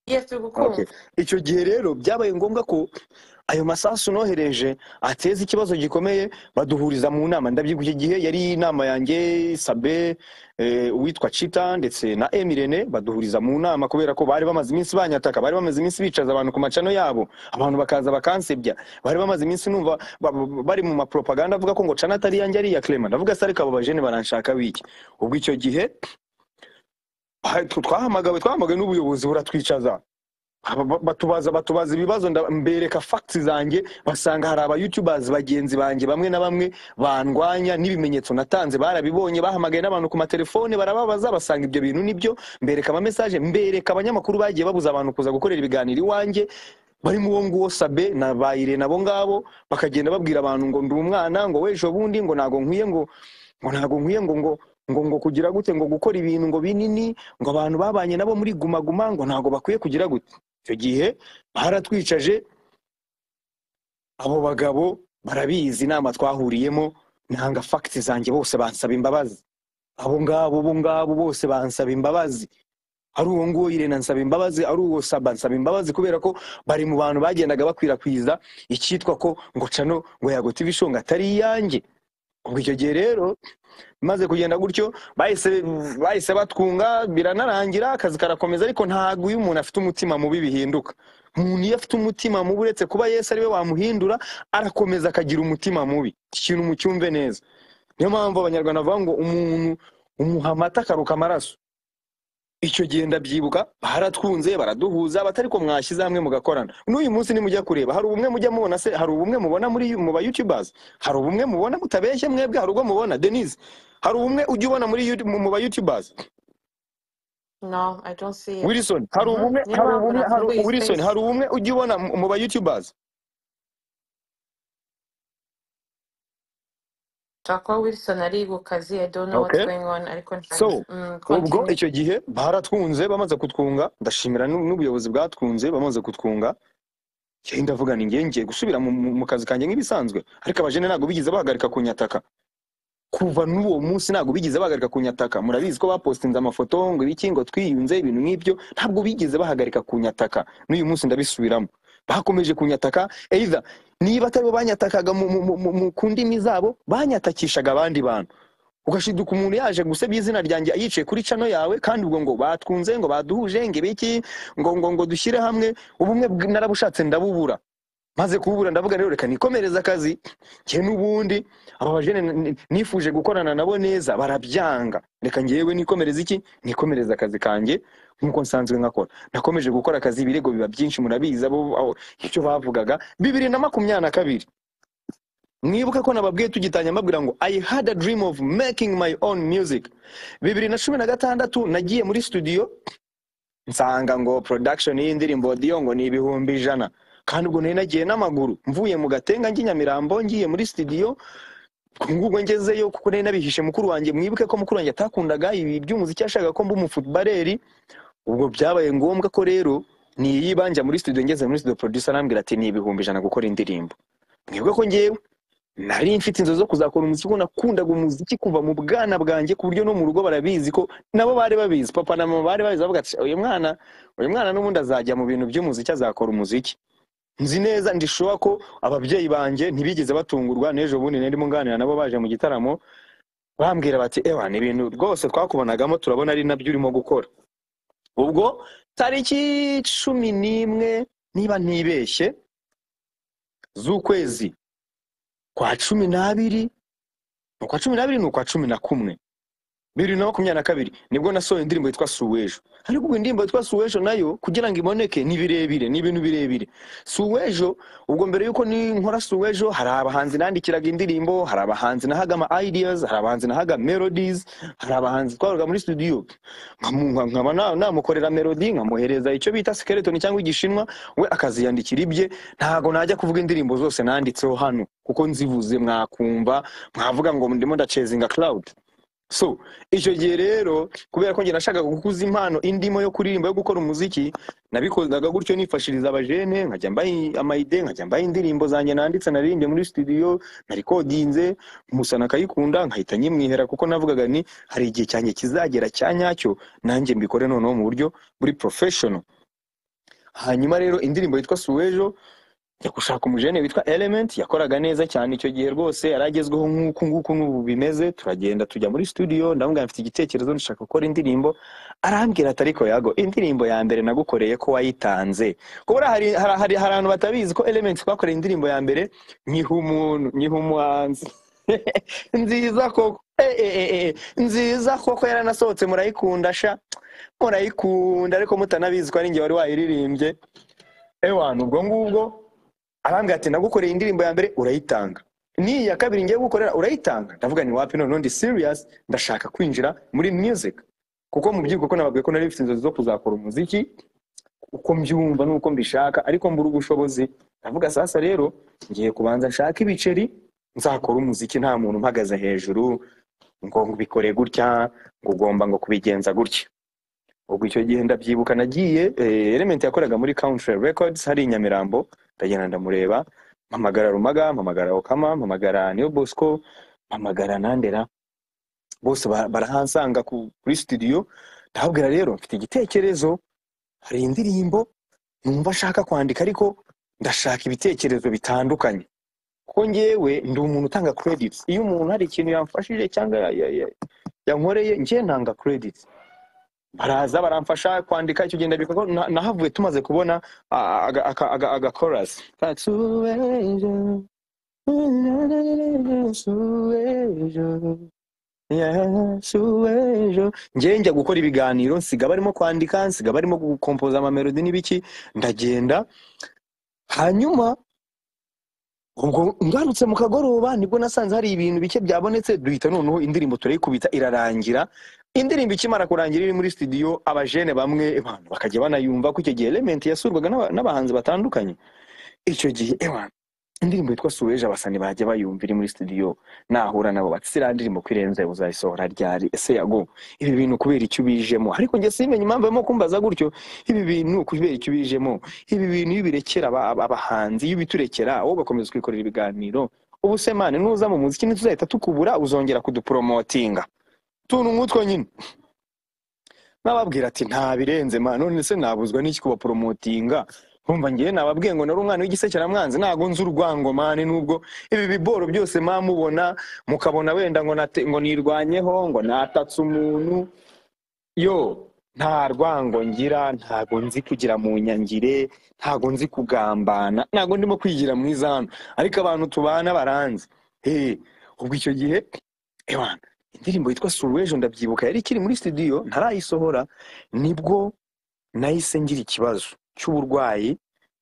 yes turi okay gukumva icyo gihe rero byabaye ngombwa ko ayo masasu nohereje ateza ikibazo gikomeye baduhuriza mu nama ndabyiga iki gihe yari inama yanjye sabe eh, uwitwa cita ndetse na emirene baduhuriza mu nama kubera ko bari bamaze iminsi banyataka bari bamaze iminsi bicaza abantu ku macano yabo abantu bakaza bakansebya bari bamaze iminsi numva ba- ba- bari mu mapropaganda avuga ko ngo cana atari yanjye ari iya clement ndavuga se ariko abo bajene baranshaka wiki ubwo icyo gihe ha- twahamagawe twahamagawe n'ubuyobozi buratwicaza Aba- ba- batubaza batubaza ibibazo nda- mbereka facts zanjye basanga hari aba youtubers bagenzi banjye bamwe na bamwe bandwanya n'ibimenyetso natanze barabibonye bahamagaye n'abantu ku matelefone barababaza basanga ibyo bintu nibyo mbereka ama message mbereka abanyamakuru bagiye babuza abantu kuza gukorera ibiganiro iwanjye barimo uwo nguwo sabe na bayire nabo ngabo bakagenda babwira abantu ngo ndi umwana ngo wejo bundi ngo ntago nkwiye ngo ngo ntago nkwiye ngo ngo ngo ngo kugira gute ngo gukora ibintu ngo binini ngo abantu babanye nabo muri guma guma ngo ntago bakwiye kugira gute icyo gihe baratwicaje abo bagabo barabizi inama twahuriyemo nanga fagiti zanjye bose bansaba imbabazi abo ngabo bo ngabo bose bansaba imbabazi ari uwo nguwo irena nsaba imbabazi ari uwo saba nsaba imbabazi kubera ko bari mu bantu bagendaga bakwirakwiza icyitwa ko ngo cano ngo yagotiva ishonga atari iyanjye ubwo icyo gihe rero maze kugenda gutyo bahise bahise batwunga biranarangira akazi karakomeza ariko ntabwo iyo umuntu afite umutima mubi bihinduka umuntu iyo afite umutima mubi uretse kuba yesu ariwe wamuhindura arakomeza akagira umutima mubi iki kintu mucyumve neza niyo mpamvu abanyarwanda bavuga ngo umuntu umuha amata akaruka amaraso icyo gihe ndabyibuka baratwunze baraduhuza batari ko mwashyize hamwe mugakorana n'uyu munsi nimujya kureba hari ubumwe mujya mubona se hari ubumwe mubona muri mu ba youtubers hari ubumwe mubona mutabeshye mwebwe hari ubwo mubona denise hari ubumwe ujya ubona muri YouTube- mu mu ba youtubers no i don't see it wilson hari Mhm. ubumwe niyo hari mpamvu ubumwe hari nafunguye wilson space hari ubumwe ujya ubona mu mu ba youtubers Jack Wilson ari ku kazi I don't know what's okay going on ariko so ntazi mm, ubwo continue icyo gihe baratwunze bamaze kutwunga ndashimira n'u- n'ubuyobozi bwatwunze bamaze kutwunga yewe ndavuga ni ngiye ngiye gusubira mu mu- mu kazi kanjye nk'ibisanzwe ariko abajene ntabwo bigeze bahagarika kunyataka kuva n'uwo munsi ntabwo bigeze bahagarika kunyataka murabizi ko bapostinze amafoto ngo ibiki ngo twiyunze ibintu nk'ibyo ntabwo bigeze bahagarika kunyataka n'uyu munsi ndabisubiramo bakomeje kunyataka either niba ataribo banyatakaga mu, mu, mu, mu, mu- ku ndimi zabo banyatakishaga abandi bantu ugashiduka umuntu yaje gusebya izina ryanjye yicaye kuri cano yawe kandi ubwo ngo batwunze ngo baduhuje ngo ibiki ngo ngo ngo dushyire hamwe ubumwe bw- narabushatse ndabubura maze kubura ndavuga rero reka nikomereze akazi njye n'ubundi aba bajene n- n- nifuje gukorana nabo neza barabyanga reka ngewe nikomereze iki nikomereze akazi kanjye nk'uko nsanzwe nkakora nakomeje gukora akazi ibirego biba byinshi murabizi abo abo- icyo bavugaga bibiri na makumyabiri na kabiri mwibuke ko nababwiye tugitanya mbabwira ngo i had a dream of making my own music bibiri na cumi na gatandatu nagiye muri studio nsanga ngo production y'indirimbo diyo ngo ni ibihumbi ijana kandi ubwo nari nagiye n'amaguru mvuye mu gatenga njye nyamirambo ngiye muri studio ubwo ngezeyo kuko nari nabihishe mukuru wanjye mwibuke ko mukuru wanjye atakundaga ibi by'umuziki yashakaga ko mba umufutubareri ubwo byabaye ngombwa ko rero niyibanja muri studio ngeze muri studio producer arambwira ati ni ibihumbi ijana gukora indirimbo mwibuke ko ngewe nari mfite inzozi zo kuzakora umuziki kuko nakundaga umuziki kuva mu bwana bwanjye ku buryo no mu rugo barabizi ko nabo bari babizi papa na mama bari babizi bavuga ati uyu mwana uyu mwana n'ubundi azajya mu bintu by'umuziki azakora umuziki nzi neza ndishoba ko ababyeyi banjye ntibigeze batungurwa n'ejo bundi narimo nganira nabo baje mu gitaramo bambwira bati ewa ni ibintu rwose twakubonagamo turabona ari nabyo urimo gukora ubwo tariki cumi n'imwe niba ntibeshye z'ukwezi kwa cumi n'abiri ni ukwa cumi n'abiri ni ukwa cumi na kumwe bibiri na makumyabiri na kabiri nibwo nasohoye indirimbo yitwa suwejo ariko ubwo indirimbo yitwa suwejo nayo kugira ngo iboneke ni birebire ni ibintu birebire suwejo ubwo mbere y'uko nkora suwejo hari abahanzi nandikiraga indirimbo hari abahanzi nahaga ama ideas hari abahanzi nahaga melodies hari abahanzi twaroga muri studio nkamu- nkaba na- namukorera melody nkamuhereza icyo bita skeleton cyangwa igishinwa we akaziyandikira ibye ntago najya kuvuga indirimbo zose nanditseho hano kuko nzivuze mwakumva mwavuga ngo ndimo ndacezinga cloud so icyo gihe rero kubera ko njye nashakaga gukuza impano indimo yo kuririmba yo gukora umuziki nabikozaga gutyo nifashiriza abajene nkajya mbaha amayide nkajya mbaha indirimbo zanjye nanditse naririmbye muri studio narikodinze umusana akayikunda nkahita nyimwihera kuko navugaga ni hari igihe cyanjye kizagera cya nyacyo nanjye mbikore noneho mu buryo buri professional hanyuma rero indirimbo yitwa suwejo njya gushaka umujene witwa element yakoraga neza cyane icyo gihe rwose yari agezweho nk'uku nguku n'ubu bimeze turagenda tujya muri studio ndamubwira mfite igitekerezo ndashaka gukora indirimbo arambwira ati ariko yago indirimbo ya mbere nagukoreye ko wayitanze ko buriya hari hari- hari- hari abantu batabizi ko element twakoreye indirimbo ya mbere nyiha umuntu nyiha umuhanzi nziza koko Eh, eh, eh, eh, nziza koko yaranasohotse murayikunda sha murayikunda ariko mutanabizi ko ari njye wari wayiririmbye ewa ni ubwo ngubwo arambwira ati nagukoreye indirimbo ya mbere urayitanga n'iyi ya kabiri ngiye gukorera urayitanga ndavuga ni wapi noneho ndi serious ndashaka kwinjira muri music kuko mu by'ukuri ko nababwiye ko nari mfite inzozi zo kuzakora umuziki uko mbyumva n'uko mbishaka ariko mbura ubushobozi ndavuga sasa rero ngiye kubanza nshaka ibiceri nzakora umuziki nta muntu umpagaze hejuru ngo bikore gutya ngo ugomba ngo kubigenza gutya ubwo icyo gihe ndabyibuka nagiye eh, element yakoraga muri country records hari i nyamirambo ndagenda ndamureba mpamagara rumaga mpamagara okama mpamagara niyo bosco mpamagara nandera bose ba- barahansanga ku- kuri studio ndababwira rero mfite igitekerezo hari indirimbo numva ashaka kwandika ariko ndashaka ibitekerezo bitandukanye kuko ngewe ndi umuntu utanga credits iyo umuntu hari ikintu yamfashije cyangwa ya- ya- ya- yankoreye njye ntanga credits baraza baramfasha kwandika icyo gihe ndabika ko na- nahavuye tumaze kubona ah, aga- aka- aga- agakorasi Katuwejo, suwejo, yasuwejo. ngewe njya gukora ibiganiro nsiga barimo kwandika nsiga barimo gukompoza amamelodi n'ibiki ndagenda hanyuma ubwo ngarutse mu kagoroba nibwo nasanze hari ibintu bike byabonetse duhita noneho indirimbo turayikubita irarangira indirimbo ikimara kurangira iri muri studio abajene bamwe abantu bakajya banayumva ko icyo gihe element yasurwaga n'aba- n'abahanzi batandukanye icyo gihe ewana indirimbo yitwa suweje abasani bajya bayumva iri muri studio nahura nabo bati siriya ndirimbo ko irenze uzayisohora ryari ese yago ibi bintu kubera icyo ubijemo ariko njye simenye impamvu barimo kumbaza gutyo ibi bintu kubera icyo ubijemo ibi bintu iyo birekera aba- aba- abahanzi iyo biturekera wowe ugakomeza kwikorera ibiganiro ubu se mani nuza mu muziki ntituzahita tukubura uzongera kudupromotinga tuntu nk'utwo nyine nababwira ati nta birenze mani none se nabuzwa n'iki kubapromotinga nkumva ngewe nababwiye ngo nari umwana w'igisekeramwanzi ntago nzi urwango mani nubwo ibi biboro byose mamubona mukabona wenda ngo nate- ngo nirwanyeho ngo natatse umuntu yo nta rwango ngira ntago nzi kugira mu nyangire ntago nzi kugambana ntago ndimo kwigira mwiza hano ariko abantu tubana baranzi hey, ubwo icyo gihe ewana indirimbo yitwa suwejo ndabyibuka yari ikiri muri studio ntarayisohora nibwo nahise ngira ikibazo cy'uburwayi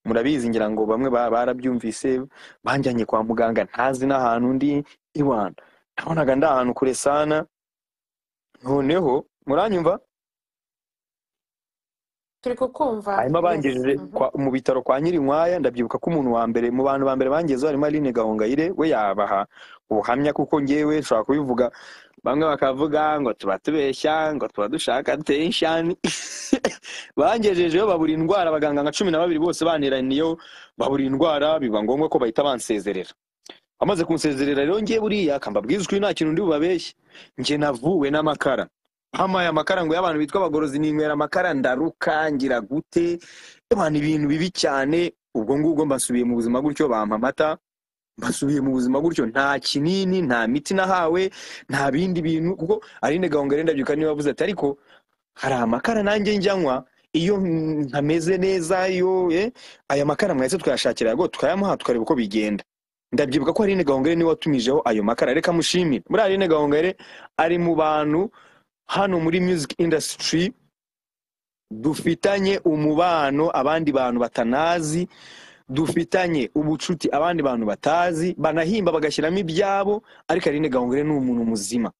murabizi ngira ngo bamwe ba- barabyumvise banjyanye kwa muganga ntazi n'ahantu ndi iwana nabonaga ndi ahantu kure sana noneho muranyumva turi kukumva hanyuma Yes. bangejeje Mhm. kwa- mu bitaro kwa nyirinkwaya ndabyibuka ko umuntu wa mbere mu bantu ba mbere bangezeho harimo aline gahongayire we yabaha ubuhamya kuko ngewe nshobora kubivuga bamwe bakavuga ngo tuba tubeshya ngo tuba dushaka tenshani bangejejeyo babura indwara abaganga nka cumi na babiri bose baniraniyeho babura indwara biba ngombwa ko bahita bansezerera bamaze kunsezerera rero ngewe buriya akambabwiza ukuri nta kintu ndi bubabeshye njye navuwe n'amakara mpamuye amakara ngo y'abantu bitwa abagorozi ninywera amakara ndaruka ngira gute abantu ibintu bibi cyane ubwo ngubwo mbasubiye mu buzima gutyo bampa amata mbasubiye mu buzima gutyo nta kinini nta miti nahawe nta bindi bintu kuko arinde gahunga renda byuka niba avuze ati ariko hari amakara nanjye njyanywa iyo ntameze neza yo eh, aya makara mwahise twayashakira yago tukayamuha tukareba uko bigenda ndabyibuka ko arinde gahongere niwe watumijeho ayo makara reka mushimire muri arinde gahongere ari mu bantu hano muri music industry dufitanye umubano abandi bantu batanazi dufitanye ubucuti abandi bantu batazi banahimba bagashyiramo ibyabo ariko Aline Gahongayire ni umuntu muzima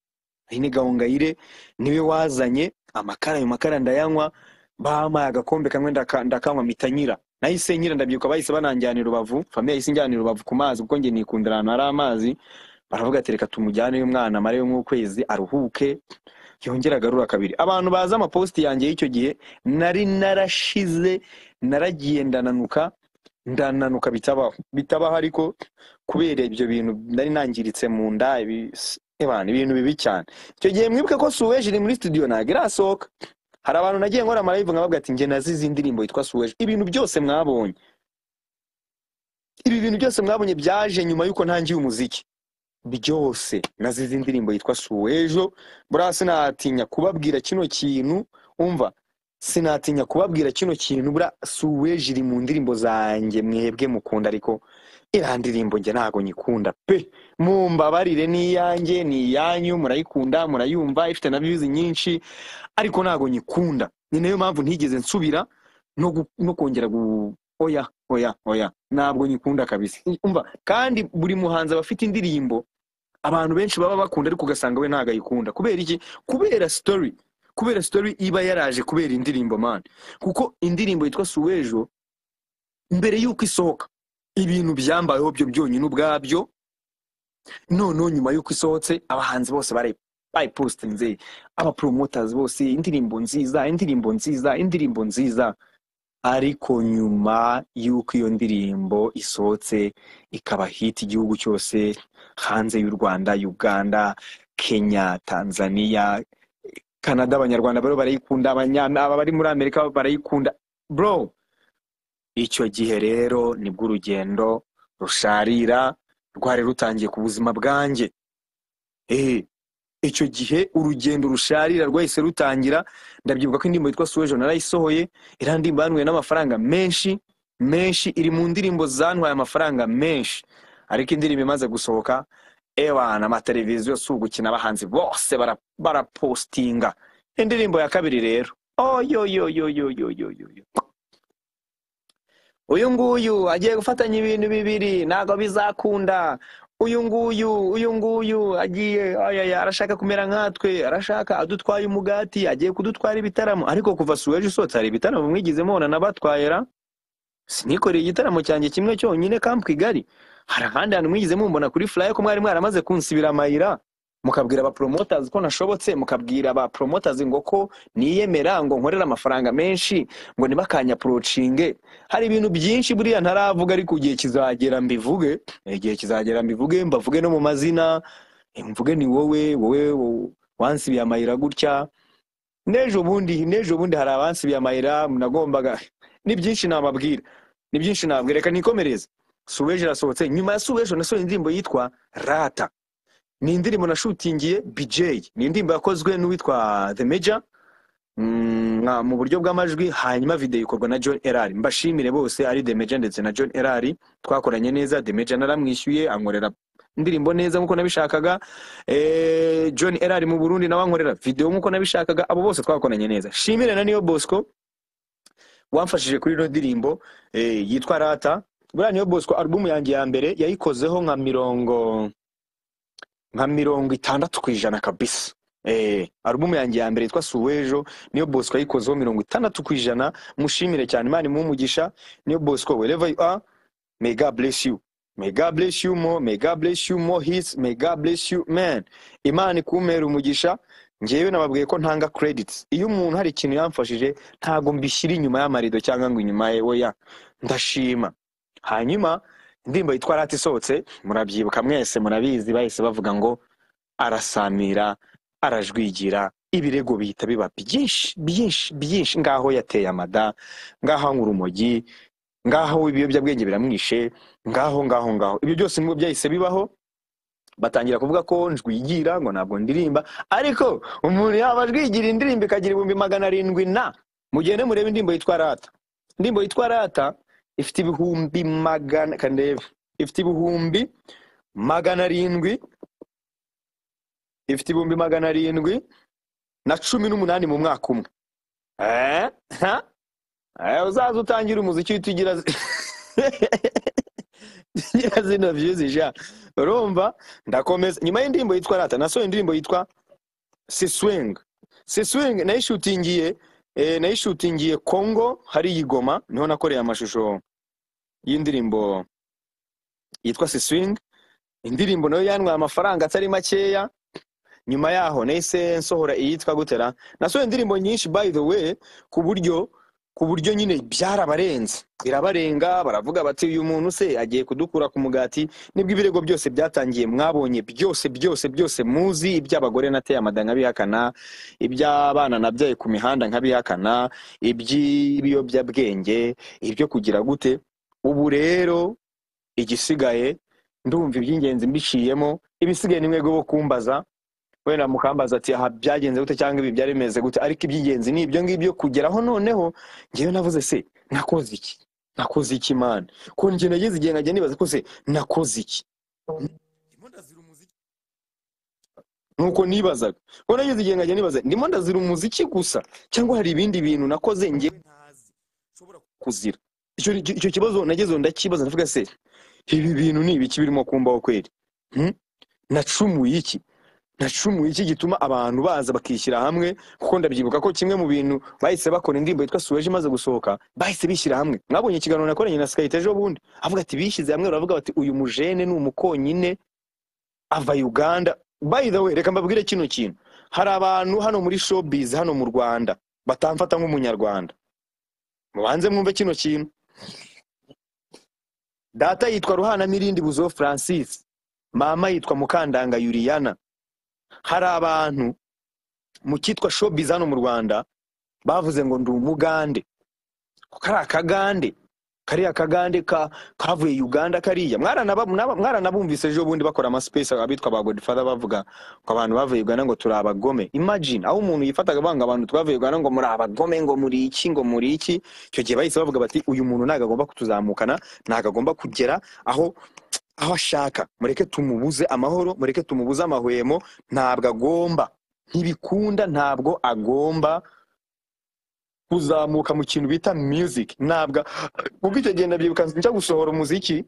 Aline Gahongayire niwe wazanye amakara ayo makara ndayanywa bampaye agakombe kamwe ndaka- ndakanywa mpita nyira nahise nyira ndabyibuka bahise bananjyana i rubavu famiye yahise injyana i rubavu ku mazi kuko njye nikundira ahantu hari amazi baravuga ati reka tumujyaneyo umwana amareyo nk'ukwezi aruhuke yongera agarura kabiri abantu bazi amapositi yanjye y'icyo gihe nari narashize naragiye ndananuka ndananuka bitabaho bitabaho ariko kubera ibyo bintu nari nangiritse mu nda ibi- ebana, ibintu bibi cyane icyo gihe mwibuke ko suweje iri muri studio ntabwo irasohoka hari abantu nagiye nkora amarayivu nkababwira ati njye nazize indirimbo yitwa suweje ibintu byose mwabonye ibi bintu byose mwabonye byaje nyuma y'uko ntangiye umuziki byose nazize indirimbo yitwa suwejo buriya sinatinya kubabwira kino kintu umva sinatinya kubabwira kino kintu buriya suweje iri mu ndirimbo zanjye mwebwe mukunda ariko iriya ndirimbo njye ntabwo nyikunda pe mumbabarire ni iyanjye ni iyanyu murayikunda murayumva ifite na views nyinshi ariko ntabwo nyikunda ni nayo mpamvu ntigeze nsubira no, gu, no kongera gu oya oya oya ntabwo nyikunda kabisa umva kandi buri muhanzi aba afite indirimbo abantu benshi baba bakunda ariko ugasanga we ntabwo ayikunda kubera iki kubera story kubera story iba yaraje kubera indirimbo man kuko indirimbo yitwa suwejo mbere y'uko isohoka ibintu byambayeho byo byonyine ubwabyo noneho nyuma y'uko isohotse abahanzi bose barayi- bayipositinze abaporomoters bose indirimbo nziza indirimbo nziza indirimbo nziza ariko nyuma y'uko iyo ndirimbo isohotse ikaba hit igihugu cyose hanze y'u Rwanda Uganda Kenya Tanzania Canada abanyarwanda bari barayikunda abanyana aba bari muri Amerika barayikunda bro icyo gihe rero nibwo urugendo rusharira rwari rutangiye ku buzima bwanjye eh icyo gihe urugendo rusharira rwahise rutangira ndabyibuka ko indirimbo yitwa suwejo narayisohoye irandimba yanyweye n'amafaranga menshi menshi iri mu ndirimbo zantwaye amafaranga menshi ariko indirimbo imaze gusohoka ewana amateleviziyo si ugukina abahanzi bose bara- barapositinga indirimbo ya kabiri rero oyoyoyoyoyoyoyoyo uyu nguyu agiye gufatanya ibintu bibiri ntabwo bizakunda uyu nguyu uyu nguyu agiye ayaya arashaka kumera nkatwe arashaka adutwaye umugati agiye kudutwara ibitaramo ariko kuva suweje usohotse hari ibitaramo mwigize mubona nabatwayera sinikoreye igitaramo cyanjye kimwe cyonyine kampu kigali hari ahandi hantu mwigeze mumbona kuri furayi ko mwari mwaramaze kunsibira amayira mukabwira abaporomotazi ko nashobotse mukabwira abaporomotazi ngo ko niyemera ngo nkorere amafaranga menshi ngo nibakanyaporocinge hari ibintu byinshi buriya ntaravuga ariko igihe kizagera mbivuge igihe kizagera mbivuge mbavuge no mu mazina eh, mvuge ni wowe wowe wo- wansibiye amayira gutya n'ejo bundi n'ejo bundi hari abansibiye amayira nagombaga ni byinshi nababwira ni byinshi nababwira reka nikomereze suweje irasohotse nyuma ya suweje nasohoye indirimbo yitwa rata ni indirimbo nashutingiye bj ni indirimbo yakozwe n'uwitwa the major mm, nka- mu buryo bw'amajwi hanyuma video ikorwa na john erari mbashimire bose ari the major ndetse na john erari twakoranye neza the major naramwishyuye ankorera indirimbo neza nk'uko nabishakaga eh, john erari mu burundi nawe ankorera video nk'uko nabishakaga abo bose twakoranye neza shimire na niyo bosco wamfashije kuri ino ndirimbo eh, yitwa rata buriya niyo bosco alubumu yanjye ya mbere yayikozeho nka mirongo nka mirongo itandatu ku ijana kabisa Eh, alubumu yanjye ya mbere yitwa suwejo niyo bosco yayikozeho mirongo itandatu ku ijana mushimire cyane imana imumugisha niyo bosco wherever you are may god bless you may god bless you more may god bless you more his may god bless you man imana ikumera umugisha ngewe nababwiye ko ntanga credits iyo umuntu hari ikintu yamfashije ntago mbishyira inyuma y'amarido cyangwa ngo inyuma ye oya ndashima hanyuma indirimbo yitwa rata isohotse murabyibuka mwese murabizi bahise bavuga ngo arasamira arajwigira ibirego bihita biba byinshi byinshi byinshi ngaho yateye amada ngaho anywa urumogi ngaho ibiyobyabwenge biramwishe ngaho ngaho ngaho ibyo byose nibwo byahise bibaho batangira kuvuga ko njwigira ngo ntabwo ndirimba ariko umuntu yaba ajwigira indirimbo ikagira ibihumbi magana arindwi na mugende murebe indirimbo yitwa rata indirimbo yitwa rata ifite ibihumbi magana kandebe ifite ibihumbi magana arindwi ifite ibihumbi magana arindwi na cumi n'umunani mu mwaka umwe Eh? Ha? Eh, uzaza utangira umuziki uhita ugira zi- ugira zino views ja urumva ndakomeza nyuma y'indirimbo yitwa rata nasohoye indirimbo yitwa siswing siswing nayishutingiye eh, nayishutingiye congo hari igoma niho nakoreye amashusho y'indirimbo yitwa siswing indirimbo nayo yanwaye amafaranga atari makeya nyuma yaho nahise nsohora iyitwa gutera nasohoye indirimbo nyinshi by the way ku buryo ku buryo nyine byarabarenze birabarenga baravuga bati uyu muntu se agiye kudukura ku mugati nibwo ibirego byose byatangiye mwabonye byose byose byose muzi iby'abagore nateye amada nkabihakana iby'abana nabyaye ku mihanda nkabihakana iby'ibiyobyabwenge ibyo kugira gute ubu rero igisigaye ndumva iby'ingenzi mbiciyemo ibisigaye ni mwebwe bo kumbaza wenda mukambaza ati aha byagenze gute cyangwa ibi byari bimeze gute ariko iby'ingenzi ni ibyo ngibyo kugeraho noneho ngewe navuze se nakoze iki nakoze iki imana ko njye nageze igihe nkajya nibaza ko se nakoze iki ndimo ndazira umuziki nuko nibazaga ko nageze igihe nkajya nibaza ndimo ndazira umuziki gusa cyangwa hari ibindi bintu nakoze ngewe ntazi nshobora kuzira icyo icyo kibazo nagezeho ndakibaza ndavuga se ibi bintu ni ibiki birimo kumbaho kweri Hmm? nacumuye iki nacumuye iki gituma abantu baza bakishyira hamwe kuko ndabyibuka ko kimwe mu bintu bahise bakora indirimbo yitwa suweje imaze gusohoka bahise bishyira hamwe mwabonye ikiganiro nakoranye na sikayita ejo bundi avuga ati bishyize hamwe baravuga bati uyu mujene ni umukonyine ava uganda by the way reka mbabwire kino kintu hari abantu hano muri showbiz hano mu rwanda batamfata nk'umunyarwanda mubanze mwumve kino kintu data yitwa ruhana mirindi buzo francis mama yitwa mukandanga yuriyana hari abantu mu cyitwa showbiz hano mu rwanda bavuze ngo ndi umugande kari akagande kariya kagande ka kavuye uganda kariya mwaranaba- mwarana- mwaranabumvise ejo bundi bakora amasipesi abitwa ba godfather bavuga ngo abantu bavuye uganda ngo turi abagome imagine aho umuntu yifataga banga abantu twavuye uganda ngo muri abagome ngo muri iki ngo muri iki icyo gihe bahise bavuga bati uyu muntu ntago agomba kutuzamukana ntago agomba kugera aho aho ashaka mureke tumubuze amahoro mureke tumubuze amahwemo ntabwo agomba ntibikunda ntabwo agomba kuzamuka mu kintu bita music ntabwo ubwo icyo gihe ndabyibuka njya gusohora umuziki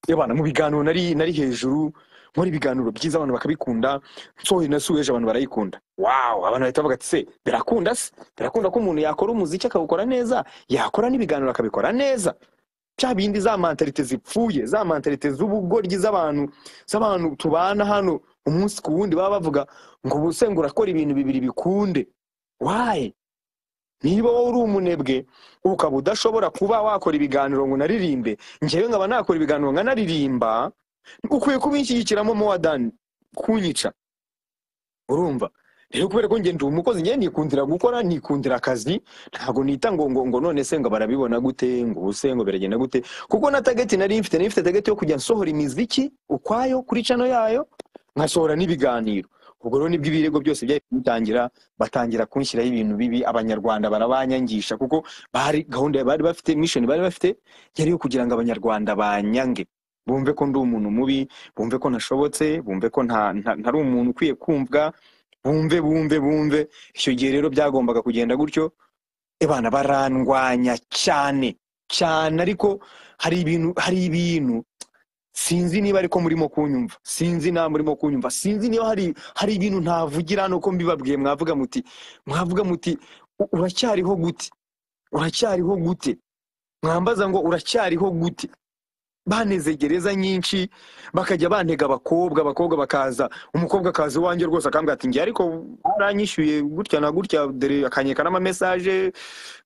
yabana mu biganiro nari nari hejuru muri ibiganiro byiza abantu bakabikunda nsohoye na suweje abantu barayikunda wow abantu bahita bavuga ati se birakunda se birakunda ko umuntu yakora umuziki akawukora neza yakora n'ibiganiro akabikora neza bya bindi za mantalite zipfuye za mantalite z'ubugoryi z'abantu z'abantu tubana hano umunsi ku wundi baba bavuga ngo ubuse ngo urakora ibintu bibiri bikunde wayi niba wowe uri umunebwe ukaba udashobora kuba wakora ibiganiro ngo unaririmbe ngewe nkaba nakora ibiganiro nkanaririmba ukwiye kubishyigikiramo mowa dani kunyica urumva rero kubera ko ngenda umukozi njye nikundira gukora nikundira akazi ntabwo nita ngo ngo ngo none se ngo barabibona gute ngo ubuse ngo biragenda gute kuko na tageti nari mfite nari mfite tageti yo kujya nsohora imiziki ukwayo kuri cano yayo nkasohora n'ibiganiro ubwo rero nibwo ibirego byose byahise bitangira batangira kunshyiraho ibintu bibi abanyarwanda barabanyangisha kuko bari gahunda bari bafite mishoni bari bafite yari yo kugira ngo abanyarwanda banyange bumve ko ndi umuntu mubi bumve ko nashobotse bumve ko nta nta- ntari umuntu ukwiye kumvwa bumve bumve bumve icyo gihe rero byagombaga kugenda gutyo abana barandwanya cyane cyane ariko hari ibintu hari ibintu sinzi niba ariko murimo kunyumva sinzi niba murimo kunyumva sinzi niba hari hari ibintu ntavugira hano ko mbibabwiye mwavuga muti mwavuga muti "U- uracyariho gute uracyariho gute mwambaza ngo uracyariho gute baneze gereza nyinshi bakajya bantega abakobwa abakobwa bakaza umukobwa akaza iwanjye rwose akambwira ati ngiye ariko baranyishyuye gutya na gutya dore akanyeka n'amamesaje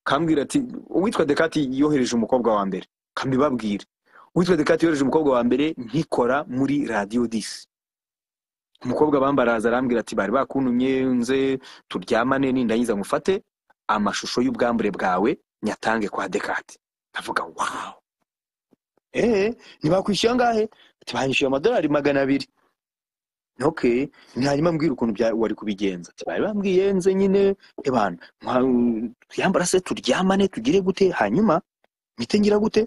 kambwira ati uwitwa dekati yohereje umukobwa wa mbere kambibabwire witwa dekati yohereje umukobwa wa mbere nkikora muri radiyo disi umukobwa bambaraza arambwira ati bari bakuntumye nze turyamane nindangiza ngufate amashusho y'ubwambure bwawe nyatange kwa dekati ndavuga wawu eee ntibakwishyura angahe ati banyishyuye amadolari magana abiri ok hanyuma mbwira ukuntu bya- wari kubigenza ati bari bambwiye nze nyine ebana mwa- twiyambara se turyamane tugire gute hanyuma mite ngira gute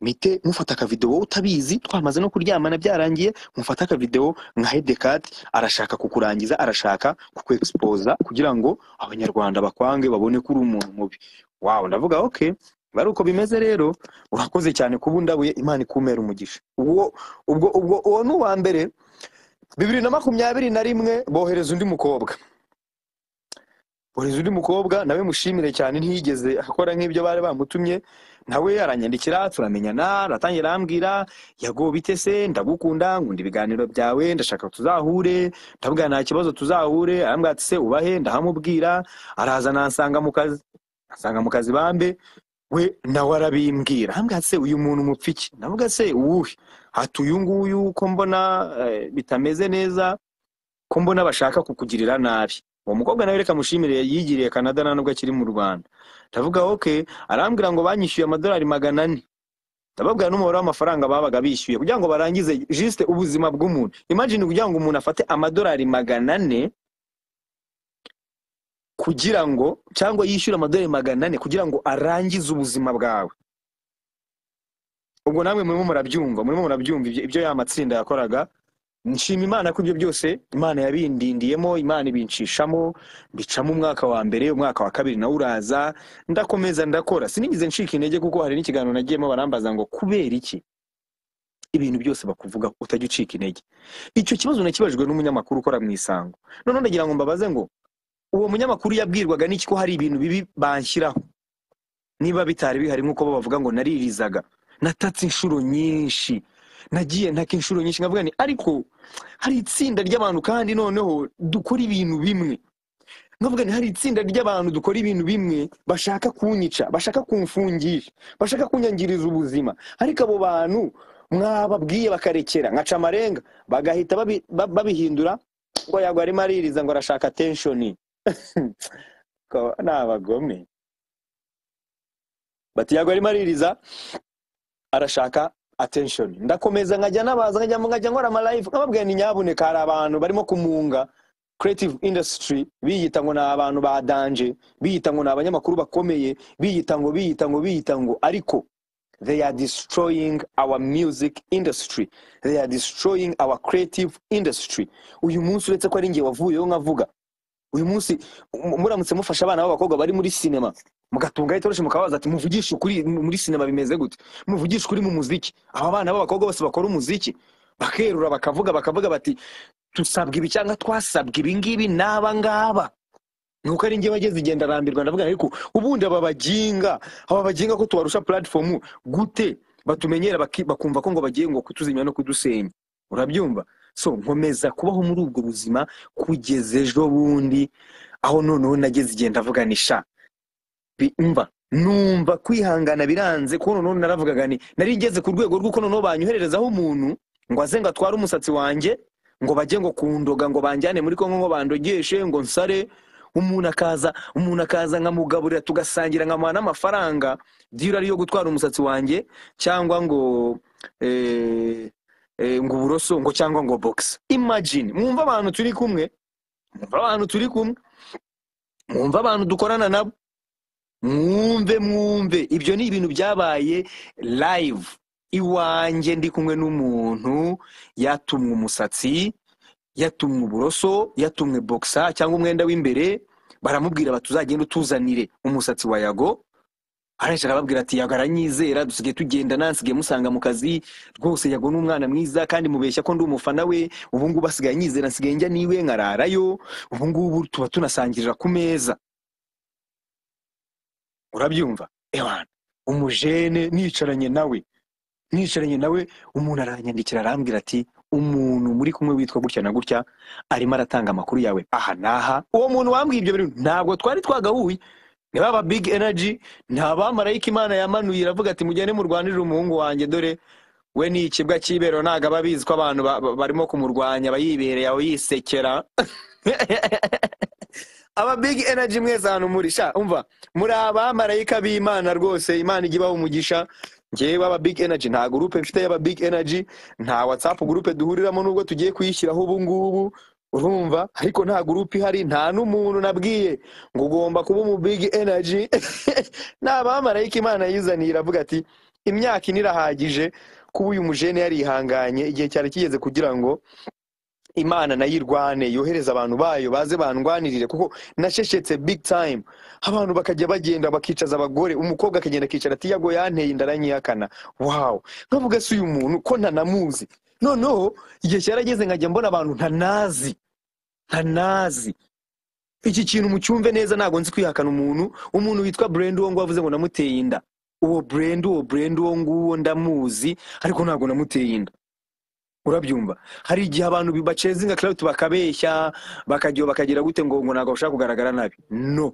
mite mufata akavidewo wowe utabizi twamaze no kuryamana byarangiye mufata akavidewo nka hedekati arashaka kukurangiza arashaka kukwexposa kugira ngo abanyarwanda bakwange babone ko uri umuntu mubi wawe ndavuga ok bari uko bimeze rero urakoze cyane kuba undabuye imana ikumera umugisha ubwo ubwo ubwo uwo ni uwa mbere bibiri na makumyabiri na rimwe bohereza undi mukobwa bohereza undi mukobwa nawe mushimire cyane ntiyigeze akora nk'ibyo bari bamutumye nawe aranyandikira turamenyana aratangira arambwira yago bite se ndagukunda nkunda ibiganiro byawe ndashaka tuzahure ndabwira nta kibazo tuzahure arambwira ati se ubahe ndahamubwira araza nansanga mu kazi asanga mu kazi bambe we nawe arabimbwira arambwira ati se uyu muntu umupfa iki ndavuga se uwuhe ati uyu nguyu ko mbona eh, bitameze neza ko mbona bashaka kukugirira nabi uwo mukobwa nawe reka mushimire yigiriye kanada nta nubwo akiri mu rwanda ndavuga ok arambwira ngo banyishyuye amadolari magana ane ndababwira n'umubare w'amafaranga babaga bishyuye kugira ngo barangize jisite ubuzima bw'umuntu imagine kugira ngo umuntu afate amadolari magana ane kugira ngo cyangwa yishyure amadolari magana ane kugira ngo arangize ubuzima bwawe ubwo namwe murimo murabyumva murimo murabyumva ibyo ibyo ya matsinda yakoraga nshima imana ko ibyo byose imana yabindindiyemo imana ibinshishamo bicamo umwaka wa mbere umwaka wa kabiri nawo uraza ndakomeza ndakora sinigeze ncika intege kuko hari n'ikiganiro nagiyemo barambaza ngo kubera iki ibintu byose bakuvuga utajya ucika intege icyo kibazo nakibajwe n'umunyamakuru ukora mu isango noneho ndagira ngo mbabaze ngo uwo munyamakuru yabwirwaga n'iki ko hari ibintu bibi banshyiraho niba bitari bihari nk'uko bo bavuga ngo naririzaga natatse inshuro nyinshi nagiye ntaka inshuro nyinshi nkavuga ni ariko hari itsinda ry'abantu kandi noneho dukora ibintu bimwe nkavuga nti hari itsinda ry'abantu dukora ibintu bimwe bashaka kunyica bashaka kumfungisha bashaka kunyangiriza ubuzima ariko abo bantu mwababwiye bakarekera nkaca amarenga bagahita babi- ba- babihindura ngo yagwa arimo aririza ngo arashaka atenshoni ni abagome bati yagwa arimo aririza arashaka attention ndakomeza nkajya nabaza nkajya nkajya nkora amalive nkababwira ni nyabuneka hari abantu barimo kumunga creative industry biyita ngo ni abantu ba danje biyita ngo ni abanyamakuru bakomeye biyita ngo biyita ngo biyita ngo ariko they are destroying our music industry they are destroying our creative industry uyu munsi uretse ko ari ngewe wavuyeho nkavuga uyu munsi mu- muramutse mufasha abana b'abakobwa bari muri sinema mugatunga itoroshi mukabaza ati muvugishe ukuri mu- muri sinema bimeze gute muvugishe ukuri mu muziki aba bana b'abakobwa bose bakora umuziki bakerura bakavuga bakavuga bati tusabwa ibi cyangwa twasabwa ibi ngibi n'aba ngaba nuko ari njye wageze igenda arambirwa ndavuga ariko ubundi aba baginga aba baginga ko tubarusha platform gute batumenyera baki- bakumva ko ngo bagiye ngo kutuzimya no kudusenya urabyumva so nkomeza kubaho muri ubwo buzima kugeza ejo bundi aho noneho nageze igihe ndavuga ni sha bi- umva numva kwihangana biranze kuko noneho naravugaga ni nari ngeze ku rwego rw'uko noneho banyohererezaho umuntu ngo aze ngo atware umusatsi wanjye ngo bajye ngo kundoga ngo banjyane muri kongo ngo bandogeshe ngo nsare umuntu akaza umuntu akaza nkamugaburira tugasangira nkamuha n'amafaranga dira ariyo gutwara umusatsi wanjye cyangwa ngo eh, eh, ngo uburoso ngo cyangwa ngo box imagine mwumva abantu turi kumwe mwumva abantu turi kumwe mwumva abantu dukorana nabo mwumve mwumve ibyo ni ibintu byabaye live iwanjye ndi kumwe n'umuntu yatumwe umusatsi yatumwe uburoso yatumwe bokisa cyangwa umwenda w'imbere baramubwira bati uzagende utuzanire umusatsi wa yago arashaka arababwira ati yago aranyizera dusigaye tugenda nansigaye musanga mu kazi rwose yago ni umwana mwiza kandi mubeshya ko ndi umufana we ubungubu asigaye anyizera nsigaye njya niwe nkararayo ubungubu tuba tunasangirira ku meza urabyumva ewana umujene nicaranye nawe nicaranye nawe umuntu aranyandikira arambwira ati umuntu muri kumwe witwa gutya na gutya arimo aratanga amakuru yawe aha n'aha uwo muntu wambwiye ibyo bintu ntabwo twari twagahuye ni baba big energy nta bamarayika imana yamanuye iravuga ati mugende murwanire umuhungu wanjye dore we ni ikibwa cy'ibero ntabwo aba abizi ko abantu ba- ba- barimo kumurwanya aba yibereye aho yisekera aba big energy mwese ahantu muri sha umva muri abamarayika b'imana rwose imana ijya ibaha umugisha ngewe aba big energy nta gurupe mfite y'aba big energy nta whatsapp gurupe duhuriramo nubwo tugiye kuyishyiraho ubu ngubu urumva ariko nta gurupe ihari nta n'umuntu nabwiye ngo ugomba kuba umu big energy nta bamarayika imana yizaniye iravuga ati imyaka ine irahagije kuba uyu mujene yarihanganye igihe cyari kigeze kugira ngo imana nayo irwane yohereze abantu bayo baze bandwanirire kuko nasheshetse big time abantu bakajya bagenda bakicaza abagore umukobwa akagenda akicara ati yago yanteye inda aranyihakana wawu nkavuga se uyu muntu ko ntanamuzi noneho igihe cyarageze nkajya mbona abantu ntanazi ntanazi iki kintu mucyumve neza ntabwo nzi kwihakana umuntu umuntu witwa burenda uwo nguwo avuze ngo namuteye inda uwo burenda uwo burenda uwo nguwo ndamuzi ariko ntabwo namuteye inda urabyumva hari igihe abantu bi- bacezinga claude bakabeshya bakajya bakagira gute ngo ngo ntabwo bashaka kugaragara nabi no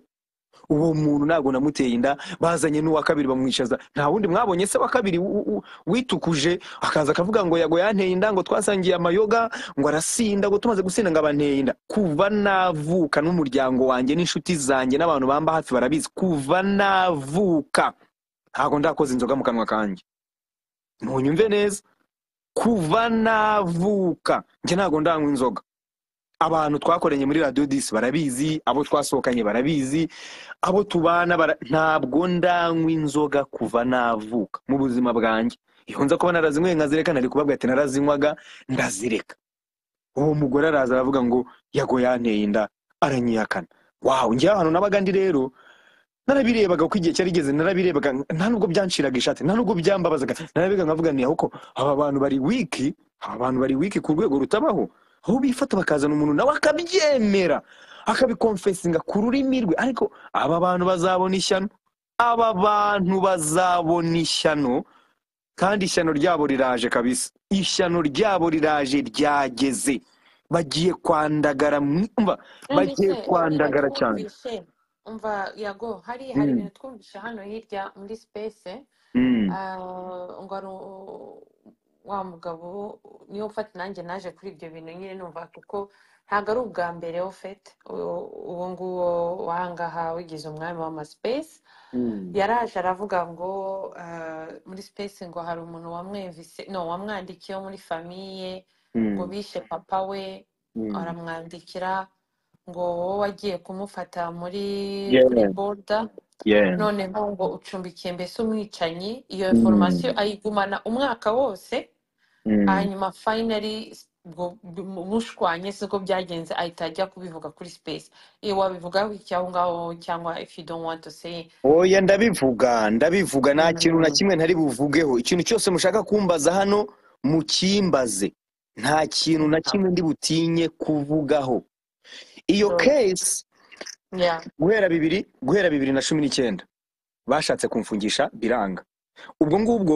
uwo muntu ntabwo namuteye inda bazanye n'uwa kabiri bamwicaza nta wundi mwabonye se wa kabiri u- u- witukuje akaza akavuga ngo yago yanteye inda ngo twasangiye amayoga ngo arasinda ngo tumaze gusinda ngo abanteye inda kuva navuka n'umuryango wanjye n'inshuti zanjye n'abantu bamba hafi barabizi kuva navuka ntabwo ndakoze inzoga mu kanwa kanjye ntunyumve neza kuva navuka njye ntabwo ndanywa inzoga abantu twakoranye muri radiyo disi barabizi abo twasohokanye barabizi abo tubana bara... ntabwo ndanywa inzoga kuva navuka mu buzima bwanjye iyo nza kuba narazinyweye nkazireka nari kubabwa ati narazinywaga ndazireka uwo mugore araza aravuga ngo yago yanteye inda aranyihakana wawe njyewe ahantu nabaga ndi rero narabirebaga uko igihe cyarigeze narabirebaga nta nubwo byanciraga ishati nta nubwo byambabazaga narabirebaga nkavuga nti ahoko aba bantu bari wiki aba bantu bari wiki ku rwego rutabaho aho bifata bakazana umuntu nawe akabyemera akabikonfesinga ku rurimi rwe ariko aba bantu bazabona ishyano aba bantu bazabona ishyano kandi ishyano ryabo riraje kabisa ishyano ryabo riraje ryageze bagiye kwandagara mu- umva Kandi bagiye se hariya kwandagara cyane twumvishe umva yago hariya hari Mm, ibintu twumvishe hano hirya muri sipesi mm, ngo ari u- wa mugabo niwe ufata nanjye naje kuri ibyo bintu nyine numva kuko ntabwo ari ubwa mbere ofete uwo nguwo wahangaha wigize umwami w'amasipesi mm. yaraje aravuga ngo eh, muri space ngo hari umuntu wamwumvise no wamwandikiye wo muri famiye ngo Mm, bishe papa we mm. aramwandikira ngo wowe wagiye kumufata muri kuri Yeah, boda yeah. noneho ngo ucumbikiye mbese umwicanyi iyo information Mm, ayigumana umwaka wose mm, hanyuma finally ubwo mushwanye siko byagenze ahita ajya kubivuga kuri space iyo wabivugaho iki aho ngaho cyangwa if you don't want to say oya ndabivuga ndabivuga nta kintu na Mm. kimwe ntari buvugeho ikintu cyose mushaka kumbaza hano mukimbaze nta kintu na kimwe ndi butinye kuvugaho iyo Good. case Yeah. guhera bibiri guhera bibiri na cumi n'icyenda bashatse kumfungisha biranga ubwo ngubwo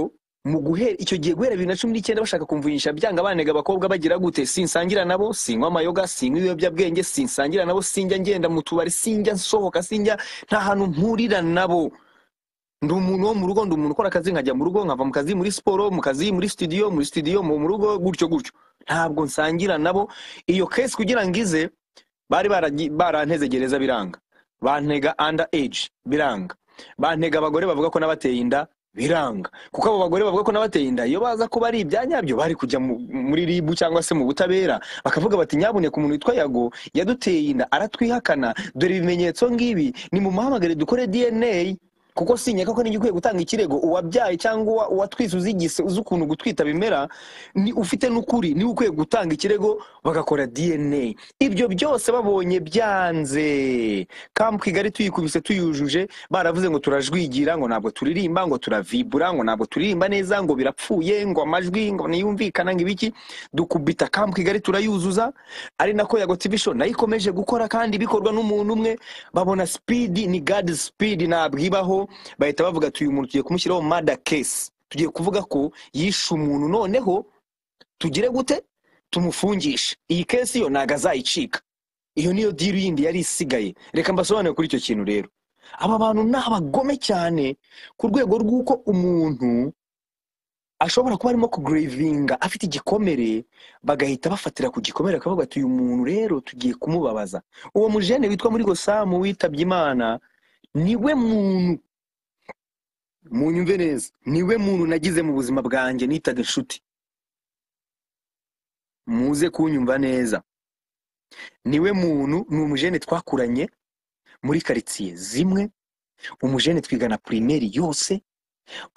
mu guhera icyo gihe guhera bibiri na cumi n'icyenda bashaka kumvunyisha byanga banega abakobwa bagira gute sinsangira nabo sinywa amayoga sinywa ibiyobyabwenge sinsangira nabo sinjya ngenda mu tubari sinjya nsohoka sinjya nta hantu mpurira nabo ndi umuntu wo mu rugo ndi umuntu ukora akazi nkajya mu rugo nkava mu kazi muri siporo mu kazi muri studio muri studio mu mu rugo gutyo gutyo ntabwo nsangira nabo iyo case kugira ngo ize bari baragi- baranteze gereza biranga bantega under age biranga bantega abagore bavuga ko n'abateye inda biranga kuko abo bagore bavuga ko n'abateye inda iyo baza kuba ari ibyanyabyo bari kujya mu- muri ribu cyangwa se mu butabera bakavuga bati nyabune ku muntu witwa yago yaduteye inda aratwihakana dore ibimenyetso ngibi ni mu muhamagare dukore dna kuko sinyeka ko nigikwiye gutanga ikirego uwabyaye cyangwa uwa- uwatwise uzigise uzi ukuntu gutwita bimera ni ufite n'ukuri niwe ukwiye gutanga ikirego bagakora dna ibyo byose babonye byanze kampu kigali tuyikubise tuyujuje baravuze ngo turajwigira ngo ntabwo turirimba ngo turavibura ngo ntabwo turirimba neza ngo birapfuye ngo amajwi ngo ntiyumvikana ngo ibiki dukubita kampu kigali turayuzuza ari nako yago tv show nayo ikomeje gukora kandi bikorwa n'umuntu umwe babona sipidi ni gadi sipidi ntabwibaho bahita bavuga ati uyu muntu tugiye kumushyiraho mada kesi tugiye kuvuga ko yishe umuntu noneho tugire gute tumufungishe iyi kesi yo ntago azayicika iyo niyo diru yindi yari isigaye reka mbasobanure kuri icyo kintu rero aba bantu ni abagome cyane ku rwego rw'uko umuntu ashobora kuba arimo kugurevinga afite igikomere bagahita bafatira ku gikomere bakavuga ati uyu muntu rero tugiye kumubabaza uwo mujene witwa muri gosamu witabye imana niwe muntu munyumve neza niwe muntu nagize mu buzima bwanjye nitaga inshuti muze kunyumva neza niwe muntu ni umujene twakuranye muri karitsiye zimwe umujene twigana pirimeri yose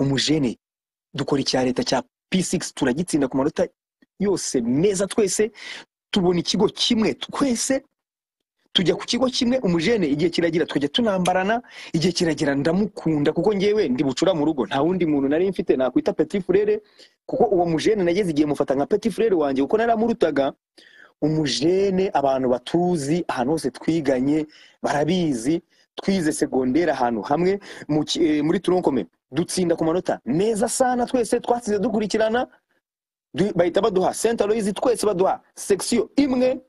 umujene dukora icya leta cya p6 turagitsinda ku manota yose meza twese tubona ikigo kimwe twese tujya ku kigo kimwe umujene igihe kiragira tukajya tunambarana igihe kiragira ndamukunda kuko ngewe ndi bucura mu rugo nta wundi muntu nari mfite nakwita petit frere kuko uwo mujene nageze igihe mufata nka petit frere wanjye kuko naramurutaga umujene abantu batuzi ahantu hose twiganye barabizi twize segonderi ahantu hamwe mu ki- eh, muri turonkome dutsinda ku manota meza sana twese twatsinze dukurikirana du- bahita baduha senta loyizi twese baduha sekisiyo imwe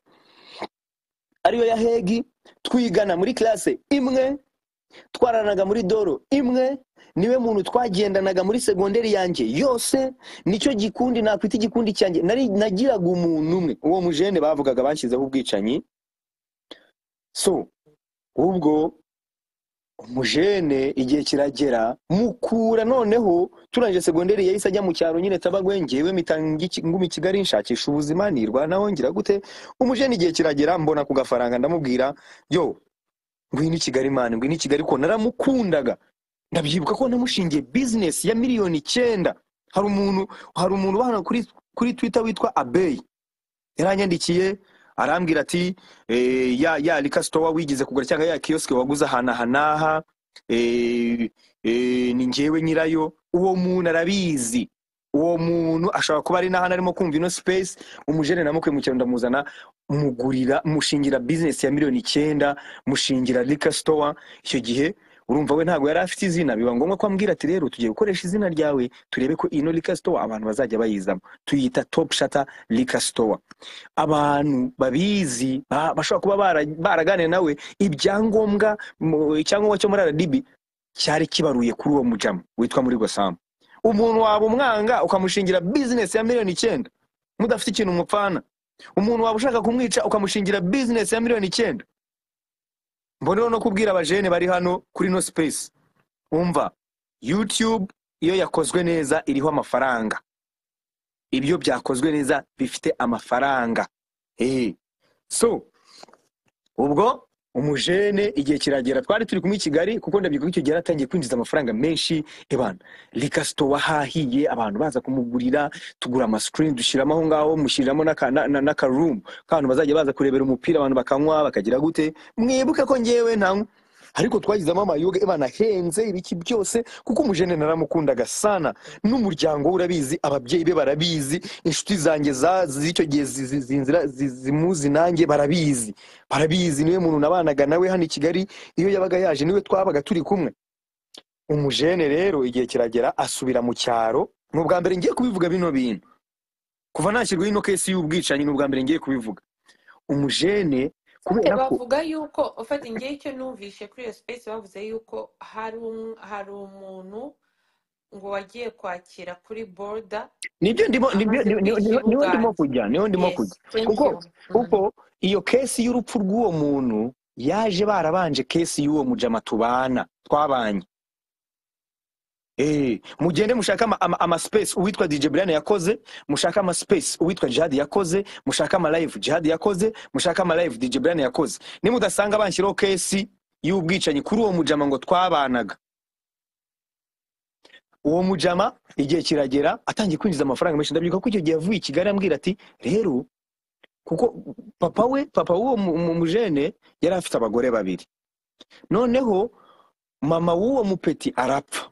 ariyo ya hegi twigana muri classe imwe twaranaga muri doro imwe niwe muntu twagendanaga muri segonderi yanjye yose nicyo gikundi nakwita igikundi cyanjye nari nagiraga umuntu umwe uwo mujene bavugaga banshyizeho ubwicanyi so ubwo umujene igihe kiragera mukura noneho turangije segonderi yahise ajya mu cyaro nyine tabagwe ngewe mitanga iki- nguma i kigali nshakisha ubuzima nirwanaho ngira gute umujene igihe kiragera mbona ku gafaranga ndamubwira yo ngwino i kigali mani ngwino i kigali ko naramukundaga ndabyibuka ko namushingiye bizinesi ya miliyoni icyenda hari umuntu hari umuntu ubana kuri kuri twita witwa abeyi yaranyandikiye arambwira ati eh, ya ya rika sitowa wigize kugura cyangwa ya kiyosike waguze ahantu aha n'aha eh, eh, ni ngewe nyirayo uwo muntu arabizi uwo muntu ashobora kuba ari n'ahantu arimo kumva ino space umujene namukwe mu cyaro ndamuzana mugurira mushingira bizinesi ya miliyoni icyenda mushingira rika sitowa icyo gihe urumva we ntabwo yari afite izina biba ngombwa ko ambwira ati rero tugiye gukoresha izina ryawe turebe ko ino rika sitowa abantu bazajya bayizamo tuyita topu shata rika sitowa abantu babizi ba- bashobora kuba bara- baraganiye nawe ibyangombwa mu- icyangombwa cyo muri aradibi cyari kibaruye kuri uwo mujamu witwa muri gosamu umuntu waba umwanga ukamushingira bizinesi ya miliyoni icyenda mudafite ikintu umupfana umuntu waba ushaka kumwica ukamushingira bizinesi ya miliyoni icyenda mboneho no kubwira abajene bari hano kuri no space umva youtube iyo yakozwe neza iriho amafaranga ibyo byakozwe neza bifite amafaranga Eh, so ubwo umujene igihe kiragera twari turi kumwe i kigali kuko ndabyiga ko icyo gihe yaratangiye kwinjiza amafaranga menshi ebana rikasito wahahiye abantu baza kumugurira tugura amasikirini dushyiramo aho ngaho mushyiramo n'aka- na- na- n'akarumu k'abantu bazajya baza kurebera umupira abantu bakanywa bakagira gute mwibuke ko ngewe ntanywa ariko twagizemo amayoga ebana ahenze ibiki byose kuko umujene naramukundaga sana n'umuryango we urabizi ababyeyi be barabizi inshuti zanjye za- z'icyo gihe zi- zi- zinzira- zi- zimuzi nanjye barabizi barabizi niwe muntu nabanaga nawe hano i kigali iyo yabaga yaje niwe twabaga turi kumwe umujene rero igihe kiragera asubira mu cyaro ni ubwa mbere ngiye kubivuga bino bintu kuva nashyirwaho ino kesi y'ubwicanyi ni ubwa mbere ngiye kubivuga umujene Ufite kubera ko bavuga yuko ufata ngewe icyo numvishe kuri iyo space bavuze yuko hari um- hari umuntu ngo wagiye kwakira kuri border nibyo ndimo nibyo amaze niho niho- kwishyira niho- niho ndimo ubwanjye kujya niho ndimo yes kujya thank kuko you Mhm. kuko iyo kesi y'urupfu rw'uwo muntu yaje barabanje kesi y'uwo mujama tubana twabanye Eh, mugende mushaka ama, ama, ama space uwitwa DJ Brian yakoze, mushaka ama space uwitwa Jihad yakoze, mushaka ama live Jihad yakoze, mushaka ama live DJ Brian yakoze. Nimudasanga banshyiraho kesi y'ubwicanyi kuri uwo mujama ngo twabanaga. uwo mujama igihe kiragera atangiye kwinjiza amafaranga menshi ndabyuka ko icyo gihe yavuye i kigali ambwira ati rero kuko papa we papa w'uwo mu- mu- mujene yari afite abagore babiri noneho mama w'uwo mupeti arapfa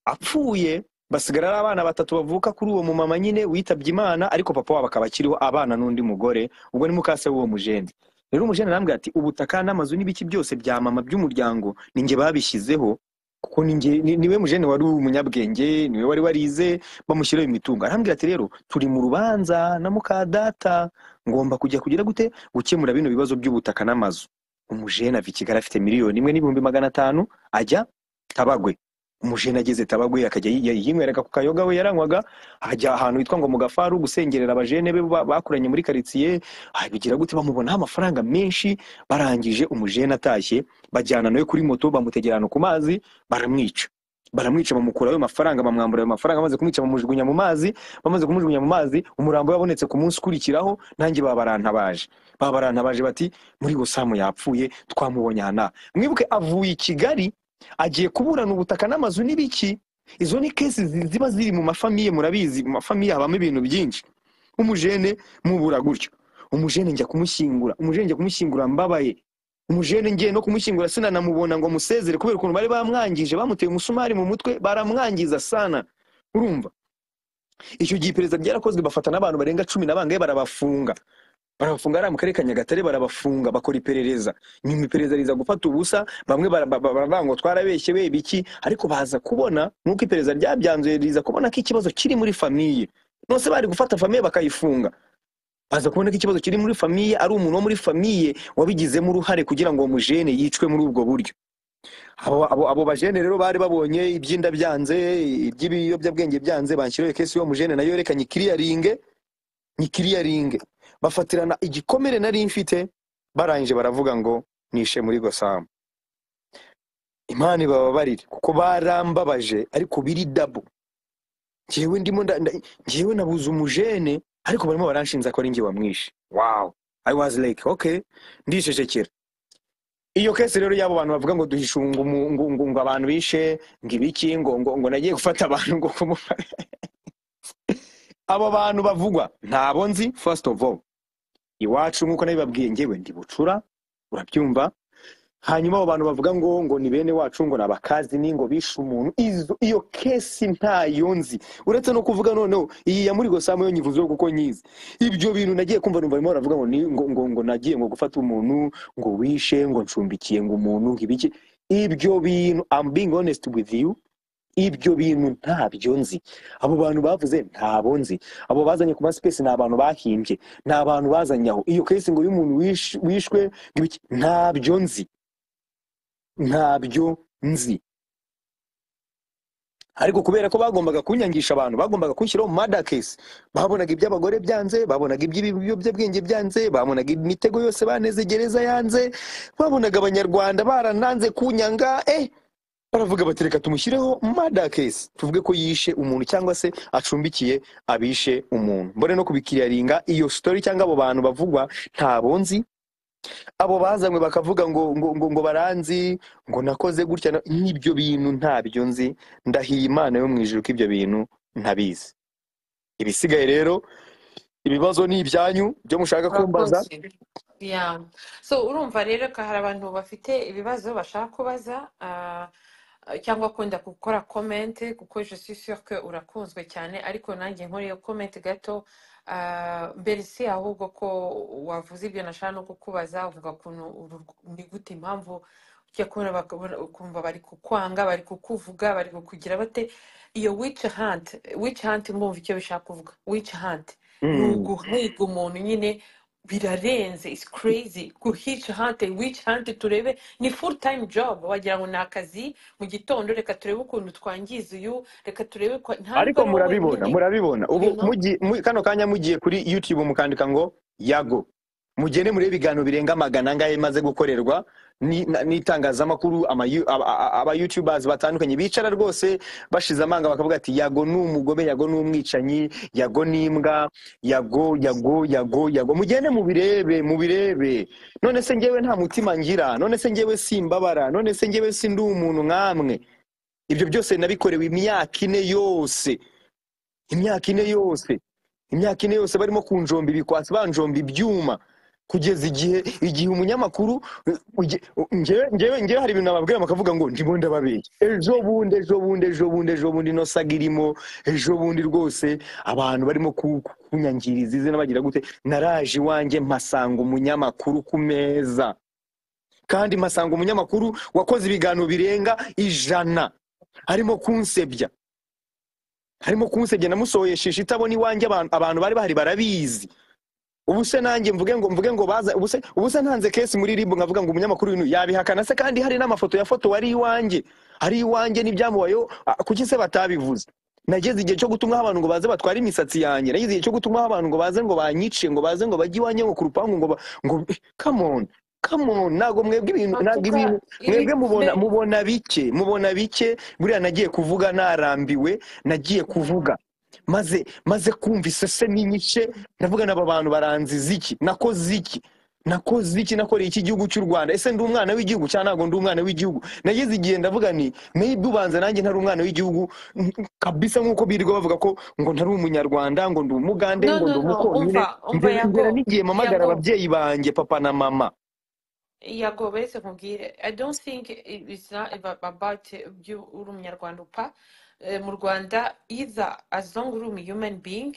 apfuye basigara ari abana batatu bavuka kuri uwo mumama nyine witabye imana ariko papa wabo akaba akiriho abana n'undi mugore ubwo ni mukase w'uwo mujene rero umujene arambwira ati ubutaka n'amazu n'ibiki byose bya mama by'umuryango ni njye babishyizeho kuko ni njye- ni- niwe mujene wari umunyabwenge niwe wari warize bamushyiraho imitungo arambwira ati rero turi mu rubanza na muka data ngomba kujya kugira gute gukemura bino bibazo by'ubutaka n'amazu umujene ava i kigali afite miliyoni imwe n'ibihumbi magana atanu ajya tabagwe umujene ageze tabagwe akajya yi- yi- yinyweraga ku kayoga we yaranywaga ajya ahantu hitwa ngo mu gafaru gusengerera abajene be ba- bakuranye muri karitsiye ah, bigira gute bamubonaho amafaranga menshi barangije umujene atashye bajyana nawe kuri moto bamutegerana ku mazi baramwica baramwica bamukura ayo mafaranga bamwambura ayo mafaranga bamaze kumwica bamujugunya mu mazi bamaze kumujugunya mu mazi umurambo yabonetse ku munsi ukurikiraho nanjye babarantabaje babarantabaje bati muri gosamu yapfuye twamubonye aha n'aha." mwibuke avuye i kigali agiye kuburana ubutaka n'amazu n'ibiki izo ni kesi zi- ziba ziri mu mafamiye murabizi mu mafamiye habamo ibintu byinshi umujene mubura gutyo umujene njya kumushyingura umujene njya kumushyingura mbabaye umujene ngiye no kumushyingura sinanamubona ngo musezere kubera ukuntu bari bamwangije bamuteye umusumari mu mutwe baramwangiza sana urumva icyo gihe iperereza ryarakozwe bafata n'abantu barenga cumi na bangahe barabafunga barabafunga ari mu karere ka nyagatare barabafunga bakora iperereza nyuma iperereza riza gufata ubusa bamwe bara- ba- ba- baravuga ngo twarabeshye be biki ariko baza kubona nk'uko iperereza ryabyanzuye riza kubona ko ikibazo kiri muri famiye nose bari gufata famiye bakayifunga baza kubona ko ikibazo kiri muri famiye ari umuntu wo muri famiye wabigizemo uruhare kugira ngo uwo mujene yicwe muri ubwo buryo abo, abo, abo bajene rero bari babonye ibyinda byanze iby'ibiyobyabwenge byanze banshyiraho kesi y'uwo mujene nayo yerekanye ikiriyaringe nyikiriyaringe bafatirana igikomere nari mfite barangije baravuga ngo nishe muri gosamu imana ibababarire kuko barambabaje ariko biri dabo njyewe ndimo nda- nda- njyewe nabuze umujene ariko barimo baranshinza ko ari njye wamwishe wow i was like okay ndisheshekera iyo kese rero y'abo bantu bavuga ngo duhishe ngo umu- ngo- ngo- ngo abantu bishe ngo ibiki ngo ngo ngo nagiye gufata abantu ngo kumufata abo bantu bavugwa ntabo nzi first of all iwacu nk'uko nabibabwiye njyewe ndi bucura urabyumva hanyuma abo bantu bavuga ngo ngo ni bene wacu ngo ni abakazi ni ngo bishe umuntu izo iyo kesi ntayo nzi uretse no kuvuga noneho iyi ya muri gosamu yo nyivuzeho kuko nyizi ibyo bintu nagiye kumva numva barimo baravuga ngo ni ngo ngo ngo nagiye ngo gufata umuntu ngo wishe ngo ncumbikiye ngo umuntu ngo ibiki ibyo bintu I'm being honest with you ibyo bintu ntabyo nzi abo bantu bavuze ntabo nzi abo bazanye ku masipesi ni abantu bahimbye ni abantu bazanye aho iyo kesi ngo y'umuntu wish- wishwe ngo ibiki ntabyo nzi ntabyo nzi ariko kubera ko bagombaga kunyangisha abantu bagombaga kunshyiraho mada kesi babonaga iby'abagore byanze babonaga iby'ibiyobyabwenge byanze babonaga imitego yose baneze gereza yanze babonaga abanyarwanda barananze kunyanga eh baravuga bati reka tumushyireho mada kesi tuvuge ko yishe umuntu cyangwa se acumbikiye abishe umuntu mbone no kubikiriyaringa iyo story cyangwa abo bantu bavugwa ntabo nzi abo bazanywe bakavuga ngo ngo ngo, ngo baranzi ngo nakoze gutya na- nk'ibyo bintu ntabyo nzi ndahiye imana yo mu ijuru ko ibyo bintu ntabizi ibisigaye rero ibibazo ni ibyanyu byo mushaka kumbaza Urakoze. Yeah. So urumva rero ko hari abantu bafite ibibazo bashaka kubaza ah, cyangwa kunda gukora comment kuko je suis sûr que urakunzwe cyane ariko nanjye nkoreye comment gato ah, mbere si ahubwo ko wavuze ibyo nashaka no kukubaza uvuga ukuntu uru- ni gute impamvu ujya kubona bakabona- ukumva bari kukwanga bari kukuvuga bari kukugira bate iyo witch hunt witch hunt mwumva icyo bishaka kuvuga witch hunt ni Mm. uguhiga umuntu nyine birarenze it's crazy guhica hante wica hante turebe ni full time job wagira ngo ni akazi mu gitondo reka turebe ukuntu twangiza uyu reka turebe ko ntabwo ariko ari wowe murabibona nyine murabibona ubu you know mugi, mu, kano kanya mugiye kuri youtube mukandika ngo yago mugende murebe ibiganiro birenga magana angahe bimaze gukorerwa ni- na- n'itangazamakuru ama yu- aba aba- aba youtubers batandukanye bicara rwose bashize amanga bakavuga ati yago ni umugome yago ni umwicanyi yago ni imbwa yago yago yago yago mugende mubirebe mubirebe none se njyewe nta mutima ngira none se njyewe simbabara none se njyewe sindi umuntu nk'amwe ibyo byose nabikorewe imyaka ine yose imyaka ine yose imyaka ine yose barimo kunjomba ibikwasi banjomba ibyuma kugeza igihe igihe umunyamakuru uge- ngewe ngewe- ngewe hari ibintu nababwira bakavuga ngo ndimo ndababeye ejo bundi ejo bundi ejo bundi ejo bundi ino saga irimo ejo bundi rwose abantu barimo ku- ku- kunyangiriza izi n'abagira gute naraje iwanjye mpasanga umunyamakuru ku meza kandi mpasanga umunyamakuru wakoze ibiganiro birenga ijana arimo kunsebya harimo kunsebya namusohesheje itabona iwanjye abantu abantu bari bahari barabizi ubu se nanjye mvuge ngo mvuge ngo baza ubu se ubu se ntanze kesi muri ribu nkavuga ngo umunyamakuru w'intu yabihakana se kandi hari n'amafoto yafotowe ari iwanjye ari iwanjye n'ibyamubayeho ah, kuki se batabivuze nageze igihe cyo gutumaho abantu ngo baze batware imisatsi yanjye nageze igihe cyo gutumaho abantu ngo baze ngo banyice ngo baze ngo bajye iwanjye ngo ku rupangu ngo ba- ngo come on come on ntabwo mwebwe ibintu ntabwo matuka ibintu mwebwe mubona mbe- mubona bike mubona bike buriya nagiye kuvuga narambiwe nagiye kuvuga maze maze kumva isese n'inyice ndavuga n'aba bantu baranziza iki nakoze iki nakoze iki nakoreye iki gihugu cy'u rwanda ese ndi umwana w'igihugu cyangwa ntabwo ndi umwana w'igihugu nageze igihe ndavuga ni maybe ubanza nanjye ntari umwana w'igihugu mm, kabisa nk'uko birirwa bavuga ko ngo ntari umunyarwanda ngo ndi umugande no ngo no ndi no umukonyine umva umva ngera ngera yago n'igihe mpamagara yago ababyeyi banjye papa na mama Yago uretse nkubwire I don't think it- it's not ab- about ibyo uri umunyarwanda upfa Eh, mu Rwanda either as long uri umu human being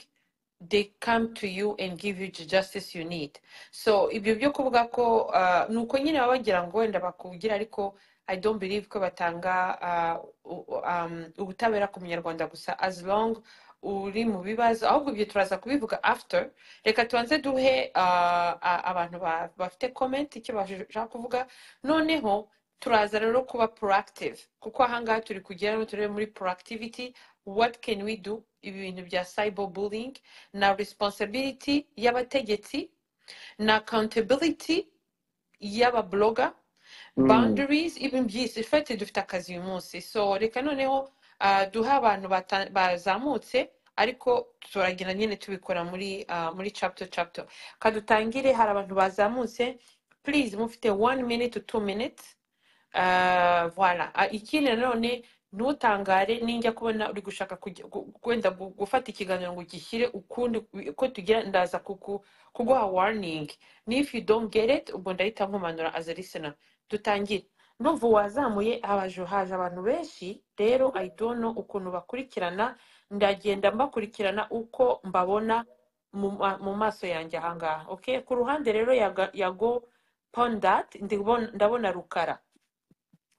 they come to you and give you the justice you need so ibyo byo kuvuga ko ah, ni uko nyine baba bagira ngo wenda bakubwira ariko I don't believe ko batanga ah, u- u- um, ubutabera ku munyarwanda gusa as long uri mu bibazo ahubwo ibyo turaza kubivuga after reka tubanze duhe ah, a- abantu ba- bafite komenti icyo bashaka kuvuga noneho turaza rero kuba proactive kuko ahangaha turi kugira ngo turebe muri proactivity what can we do ibi bintu bya cyber bullying na responsibility y'abategetsi na accountability y'ababloga Mm. boundaries ibintu byinshi fete dufite akazi uyu munsi so reka noneho ah, duhe abantu bata- bazamutse ariko turagenda nyine tubikora muri ah, muri chapter chapter kadutangire hari abantu bazamutse please mufite one minute to two minutes Ah, voilà Ah, ikindi nanone ntutangare ninjya kubona uri gushaka kujya- gu- wenda gu- gufata ikiganiro ngo ugishyire ukundi uko tugira ndaza kuku- kuguha warning if you don't get it ubwo ndahita nkumanura as a listener dutangire ndumva uwazamuye haje haje abantu benshi rero i don't know ukuntu bakurikirana ndagenda mbakurikirana uko mbabona mu ma- mu maso yanjye ahangaha okay ku ruhande rero yaga- yago pondat ndibona- ndabona rukara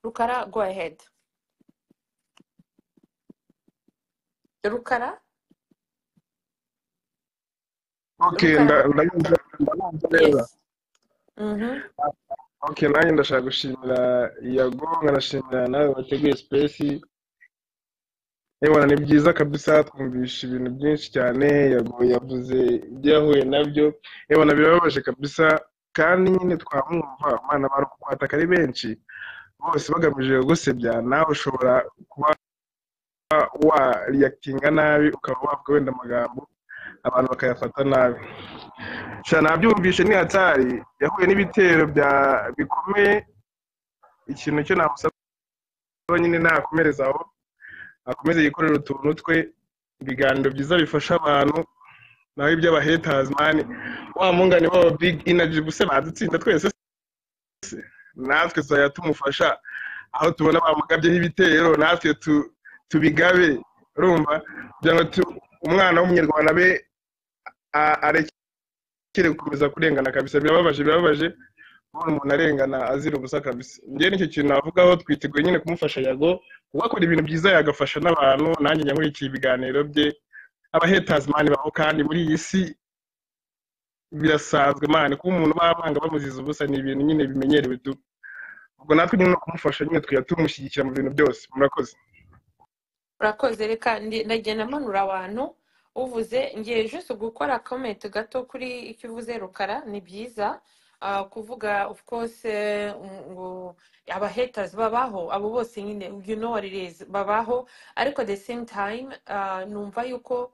Rukara, go ahead. Rukara, Okay, Rukara, nda- ndayumva ndabumva neza yes. Mhm. okay nanjye ndashaka gushimira yago nkanashimira nawe wateguye sipesi yewe ni byiza kabisa twumvisha ibintu byinshi cyane yago yavuze ibyo yahuye nabyo yewe birababaje kabisa kandi nyine twamwumva umwana bari kukwataka ari benshi bose bagamije kugusebya nawe ushobora kuba wariyakitinga nabi ukaba wavuga wenda amagambo abantu bakayafata nabi sha nabyumvishe ni hatari yahuye n'ibitero bya bikomeye ikintu cyo namusaba nyine nakomereza aho akomeze yikorera utuntu twe ibiganiro byiza bifasha abantu naho iby'abahetazi mani wa mungane wabo big energy buse badutsinda twese se natwe tuzajya tumufasha aho tubona bamugabyeho ibitero natwe tu- tubigabe urumva kugira ngo tu- umwana w'umunyarwanda abe a- arekere gukomeza kurengana kabisa birababaje birababaje kubona umuntu arengana azira ubusa kabisa njye nicyo kintu navugaho twiteguye nyine kumufasha yago kuko akora ibintu byiza yagafasha n'abantu nanjye njya nkurikiye ibiganiro bye abahetazi mani baho kandi muri iyi si birasanzwe mani kuba umuntu bamwanga bamuziza ubusa ni ibintu nyine bimenyerewe tu ubwo natwe nyine no kumufasha nyine tukajya tumushyigikira mu bintu byose murakoze Urakoze reka ndi- ndagenda mpanura abantu uvuze ngiye juste gukora comment gato kuri icyo uvuze Rukara ni byiza Ah, kuvuga of course eh, ngo aba haters babaho abo bose nyine you know what it is babaho ariko at the same time ah, numva yuko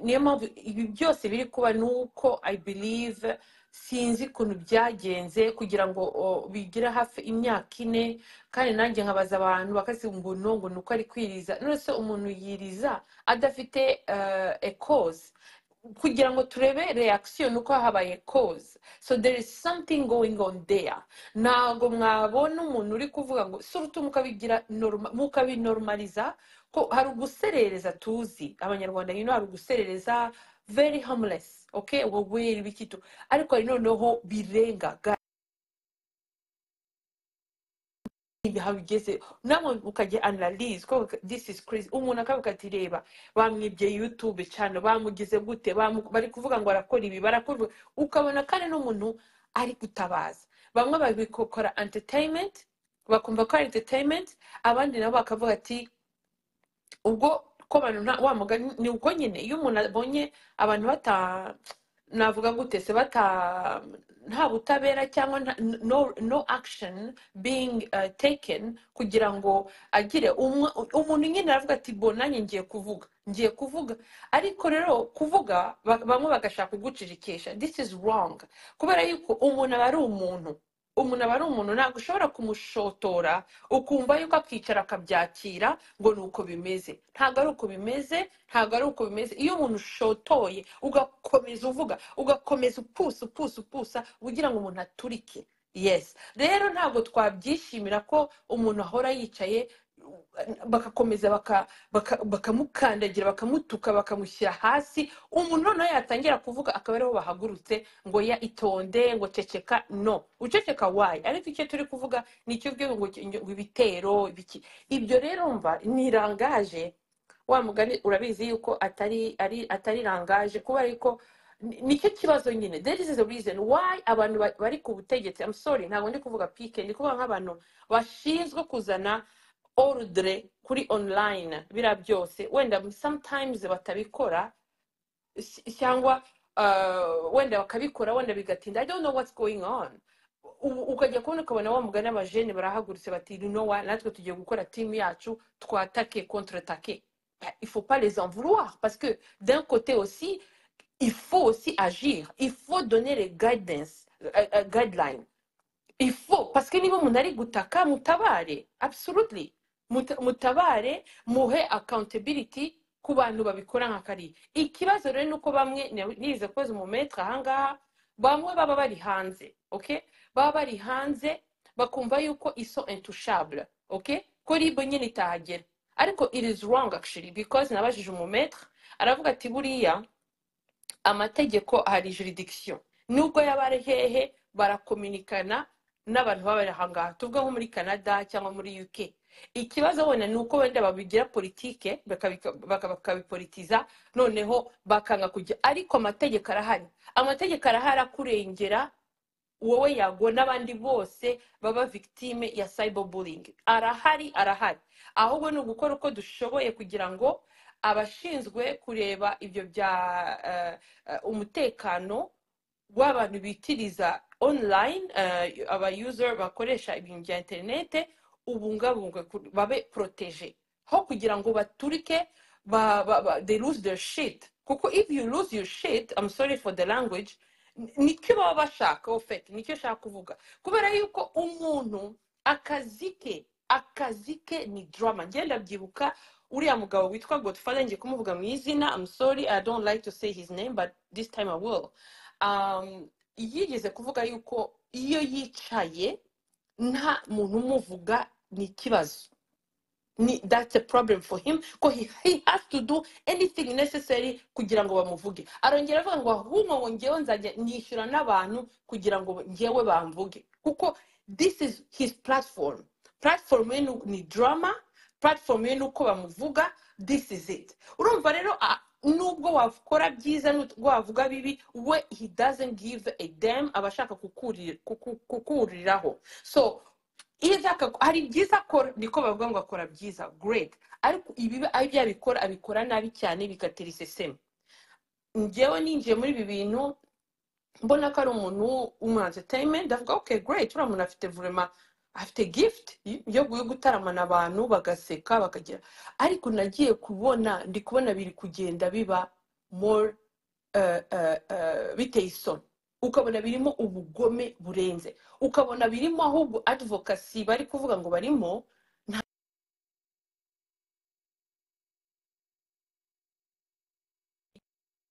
niyo mpamvu ibi byose biri kuba ni uko i believe sinzi ukuntu byagenze kugira ngo o, bigire hafi imyaka ine kandi nanjye nkabaza abantu bakasiga ngo no ngo ni uko ari kwiriza none se umuntu yiriza adafite ekozi kugira ngo turebe reakisiyo ni uko habaye koze so there is something going on there ntabwo mwabona umuntu uri kuvuga ngo surutu mukabigira norma- mukabinormaliza ko hari uguserereza tuzi abanyarwanda nyine hari uguserereza very harmless okay wowe bikitu ariko hari noneho birenga ga- ibi habigeze namwe mukajya analyze ko this is crazy umuntu akavuga ati reba bamwibye youtube cyane bamugize gute bamu- bari kuvuga ngo arakora ibi barakora ukabona kandi n'umuntu ari gutabaza bamwe babikora entertainment bakumva ko ari entertainment abandi nabo bakavuga ati ubwo ko abantu nta wa mugani ni ubwo nyine iyo umuntu abonye abantu bata navuga gute se bata nta butabera cyangwa nta- no, no action being uh, taken kugira ngo agire umwe- umuntu nyine aravuga ati bo nanjye ngiye kuvuga ngiye kuvuga ariko rero kuvuga ba- bamwe bagashaka kugucirikisha this is wrong kubera yuko umuntu aba ari umuntu umuntu aba ari umuntu ntabwo ushobora kumushotora ukumva yuko akicara akabyakira ngo ni uko bimeze ntabwo ari uko bimeze ntabwo ari uko bimeze iyo umuntu ushotoye ugakomeza uvuga ugakomeza upusa upusa upusa kugira ngo umuntu aturike yesi rero ntabwo twabyishimira ko umuntu ahora yicaye bagakomeza baka- baka- bakamukandagira bakamutuka bakamushyira hasi umuntu noneho yatangira kuvuga akaba ariho bahagurutse ngo ya itonde ngo ceceka no uceceka wayi ariko icyo turi kuvuga ni icyo ubwiwe ngo ngo ibitero ibiki ibyo rero mva ni irangaje wa mugani urabizi yuko atari ari atari irangaje kuba ariko ni- nicyo kibazo nyine there is a reason why abantu ba- bari ku butegetsi I'm sorry ntabwo ndi kuvuga pike ndi kuvuga nk'abantu bashinzwe kuzana ordre kuri online biriya byose wenda sometimes batabikora cy- cyangwa uh, wenda bakabikora wenda bigatinda i don't know what's going on U- ukajya kubona ukabona wa mugani abajene barahagurutse bati you know what natwe tugiye gukora timu yacu twatake contre take Bah, il faut pas les en vouloir parce que d'un côté aussi il faut aussi agir il faut donner les guidance euh, euh, guidelines il faut parce que niba umuntu ari gutaka mutabare absolutely Muta- mutabare muhe accountability ku bantu babikora nka kariya ikibazo rero ni uko bamwe ni- nize koze umumetre ahangaha bamwe baba bari hanze okay baba bari hanze bakumva yuko iso intouchable okay ko ribo nyine itahagera ariko it is wrong actually because nabajije umumetre aravuga ati buriya amategeko hari jurisdiction nubwo yaba ari hehe barakominikana n'abantu baba bari ahangaha tuvuga nko muri canada cyangwa muri uk ikibazo wenda ni uko wenda babigira politike bakabika- baka- bakabipolitiza noneho bakanga kujya ariko amategeko arahari amategeko arahari akurengera wowe yago n'abandi bose baba victime ya cyberbullying arahari arahari ahubwo ni ugukora uko dushoboye kugira ngo abashinzwe kureba ibyo bya eh, eh, umutekano w'abantu bitiriza online eh, aba user bakoresha ibintu bya interinete ubungabungwe ku- babe protege ho kugira ngo baturike ba, ba, ba, they lose their shit kuko if you lose your shit I'm sorry for the language ni- nicyo baba bashaka ofete nicyo ashaka kuvuga kubera yuko umuntu akazi ke akazi ke ni drama ngenda byibuka uriya mugabo witwa godfather ngiye kumuvuga mu izina I'm sorry i don't like to say his name but this time i will um, yigeze kuvuga yuko iyo yicaye nta muntu umuvuga ni ikibazo ni that's a problem for him ko he, he has to do anything necessary kugira ngo bamuvuge arongera avuga ngo ahubwo ngo ngewe nzajya nishyura n'abantu kugira ngo ngewe bamvuge kuko this is his platform platform ye ni- ni drama platform ye ni uko bamuvuga this is it urumva rero a- nubwo wakora byiza nubwo wavuga bibi we he doesn't give a damn aba ashaka kukurira- kuku- kukuriraho so iza akako- hari byiza akora niko bavuga ngo akora byiza great ariko ibibi ibyo abikora abikora nabi cyane bigatera iseseme njyewe ninjiye muri ibi bintu mbona ko ari umuntu w'umu entertainment ndavuga okay great uriya muntu afite vurema afite gift yo yo gutaramana abantu bagaseka bakagira ariko nagiye kubona ndi kubona biri kugenda biba more uh, uh, uh, biteye isoni ukabona birimo ubugome burenze ukabona birimo ahubwo advokasi bari kuvuga ngo barimo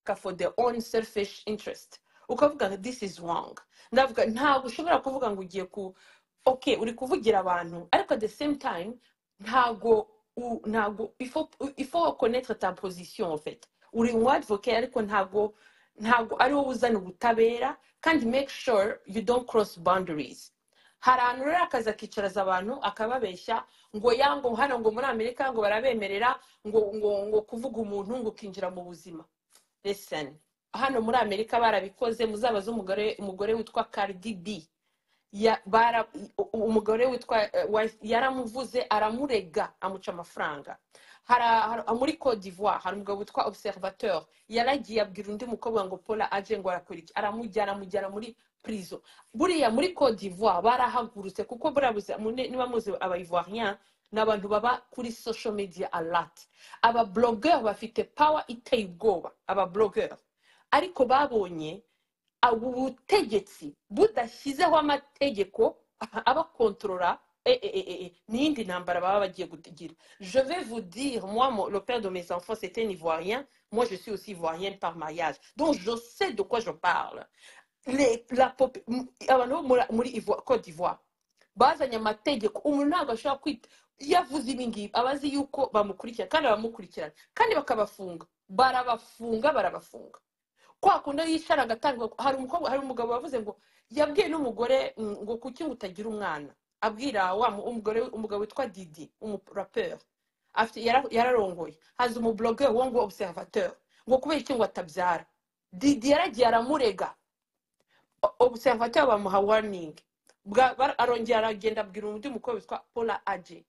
nta for the own selfish interest ukavuga ngo this is wrong ndavuga ntabwo ushobora kuvuga ngo ugiye ku ok uri kuvugira abantu ariko at the same time ntabwo u- ntabwo ifo ifo konetre ta position en fait uri umu advocate ariko ntabwo ntabwo ari wowe uzana ubutabera kandi make sure you don't cross boundaries hari ahantu rero akaza akicaraza abantu akababeshya ngo ya ngo hano ngo muri amerika ngo barabemerera ngo ngo ngo kuvuga umuntu ngo ukinjira mu buzima listen hano muri amerika barabikoze muzabaze umugore umugore witwa Cardi B ya- bara- u- u- umugore witwa eh, wife yaramuvuze aramurega amuca amafaranga Hara- hara- muri cote d'ivoire hari umugabo witwa observateur yaragiye abwira undi mukobwa ngo paula aje ngo arakora iki aramujyana amujyana muri prison buriya muri cote d'ivoire barahagurutse kuko buriya buza- mune- niba muzi aba ivoirien ni abantu baba kuri social media alert aba blogger bafite power iteye ubwoba aba blogger ariko babonye abo ubutegetsi budashyizeho amategeko abakontorora eh, eh, eh, eh, ni iyindi ntambara baba bagiye kugira je vais vous dire moi mon- le père de mes enfants c'était un ivoirien moi je suis aussi ivoirienne par mariage donc je sais de quoi je parle les, la, pop- m- abantu bo muri- muri Ivo- Côte d'Ivoire bazanye amategeko umuntu ntabwo ashobora kwita iyo avuze ibi ngibi aba azi yuko bamukurikirana kandi abamukurikirana kandi bakabafunga barabafunga barabafunga kwa kundi yicara agatanga hari umukobwa hari umugabo wavuze ngo yabwiye n'umugore mm, ngo kuki ngo utagira umwana abwira wa mu- umugore umugabo witwa didi umuraperi afite yara- yararongoye haza umublogeri wo ngo observateur ngo kubera iki ngo atabyara didi yaragiye aramurega O- observateur bamuha warning Bwa- bara- arongera aragenda abwira undi mukobwa witwa paula aje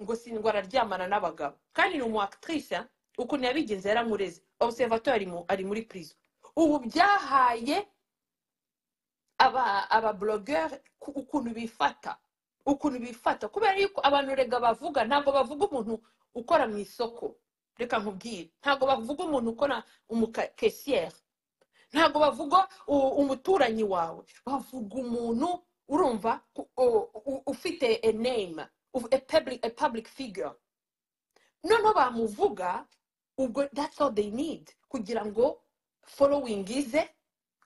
ngo sindwa araryamana n'abagabo kandi ni umu actrice ah, ukuntu yabigenze yaramureze observateur ari mu- ari muri prison ubu byahaye aba aba blogger ku- ukuntu bifata ukuntu bifata kubera yuko abantu rega bavuga ntabwo bavuga umuntu ukora mu isoko reka nkubwire ntabwo bavuga umuntu ukora umukesiyeri ntabwo bavuga u- umuturanyi wawe bavuga umuntu urumva ku- u- u- ufite a name uf- a public, a public figure noneho bamuvuga ubwo that's all they need kugira ngo following ize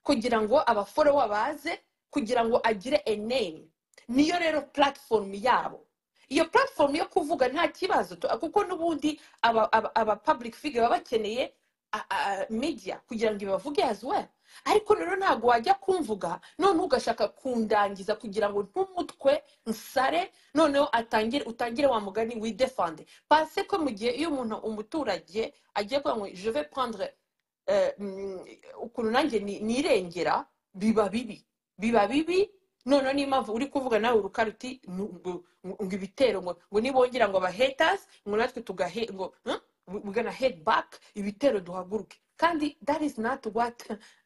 kugira ngo abaforowa baze kugira ngo agire a name niyo rero platform yabo iyo platform yo kuvuga nta kibazo tu- kuko n'ubundi aba, aba, aba public figure baba bakeneye a- a- media kugira ngo ibavuge as well ariko rero ntabwo wajya kumvuga none ugashaka kundangiza kugira ngo ntumutwe nsare noneho atangire utangire wa mugani widefande parce ko mu gihe iyo umuntu umuturage agiye kuvuga ngo je vais prendre eh, mm, ukuntu nanjye ni- nirengera biba bibi biba bibi noneho niyo mpamvu uri kuvuga nawe urukari uti nu- ngo ngo ibitero ngo ngo nibongera ngo abahaters ngo natwe tugahe ngo huh? we- we're gonna head back ibitero duhaguruke kandi that is not what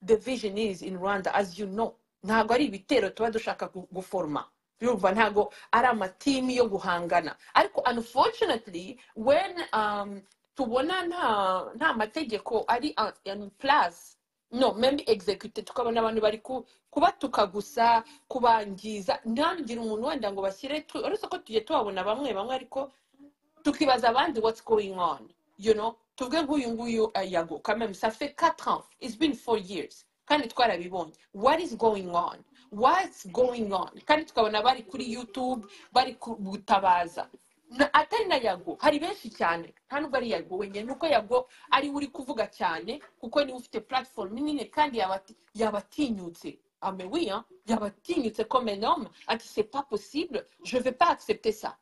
the vision is in rwanda as you know ntabwo ari ibitero tuba dushaka gu- guforoma yumva ntabwo ari amatimi yo guhangana ariko unfortunately when um, tubona nta nta mategeko ari en place no même execute tukabona abantu bari ku- kubatuka gusa kubangiza ntangire umuntu wenda ngo bashyire tu- uretse ko tugiye tubabona bamwe bamwe ariko tukibaza abandi what's going on you know tuvuge nk'uyu nguyu eh, yago kameme ça fait 4 ans it's been 4 years kandi twarabibonye what is going on what's going on kandi tukabona bari kuri youtube bari ku- gutabaza Na- atari na yago hari benshi cyane nta nubwo ari yago wenyine nuko yago ari we uri kuvuga cyane kuko niwe ufite platform nini kandi yabati- yabatinyutse ah mais oui hein yabatinyutse comme un homme ati c'est pas possible je vais pas accepter ça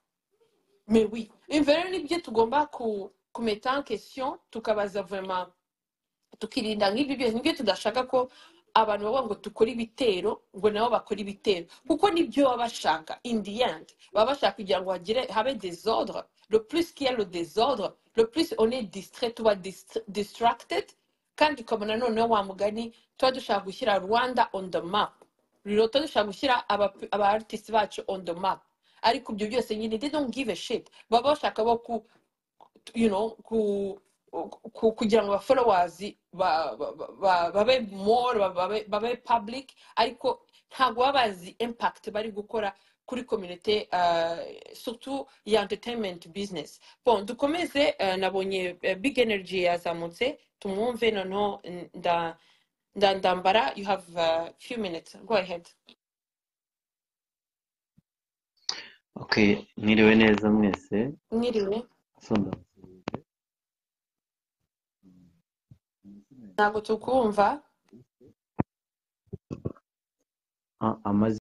mais oui imva rero nibyo tugomba ku kumeta en question tukabaza vraiment tukirinda nk'ibyo byose nibyo tudashaka ko abantu bavuga ngo dukore ibitero ngo nabo bakore ibitero kuko nibyo baba bashaka in the end baba bashaka kugira ngo hagire habe desordre le plus qu'il y a le désordre le plus on est distrait tuba dist- distracted kandi ukabona noneho wa mugani tuba dushaka gushyira rwanda on the map rero tuba dushaka gushyira aba- aba artist bacu on the map ariko ibyo byose nyine they don't give a shit baba bashaka bo ku you know, ku ku- kugira ngo abaforowazi babe more ba- babe- babe public ariko ntabwo baba bazi impact bari gukora kuri kominote sutu ya entertainment business bon dukomeze eh, nabonye eh, big energy yazamutse tumwumve noneho nda- nda- ndambara you have a few minutes go ahead okay mwiriwe neza mwese mwiriwe so ndamusuhuje ntabwo tukumva Ah, amaze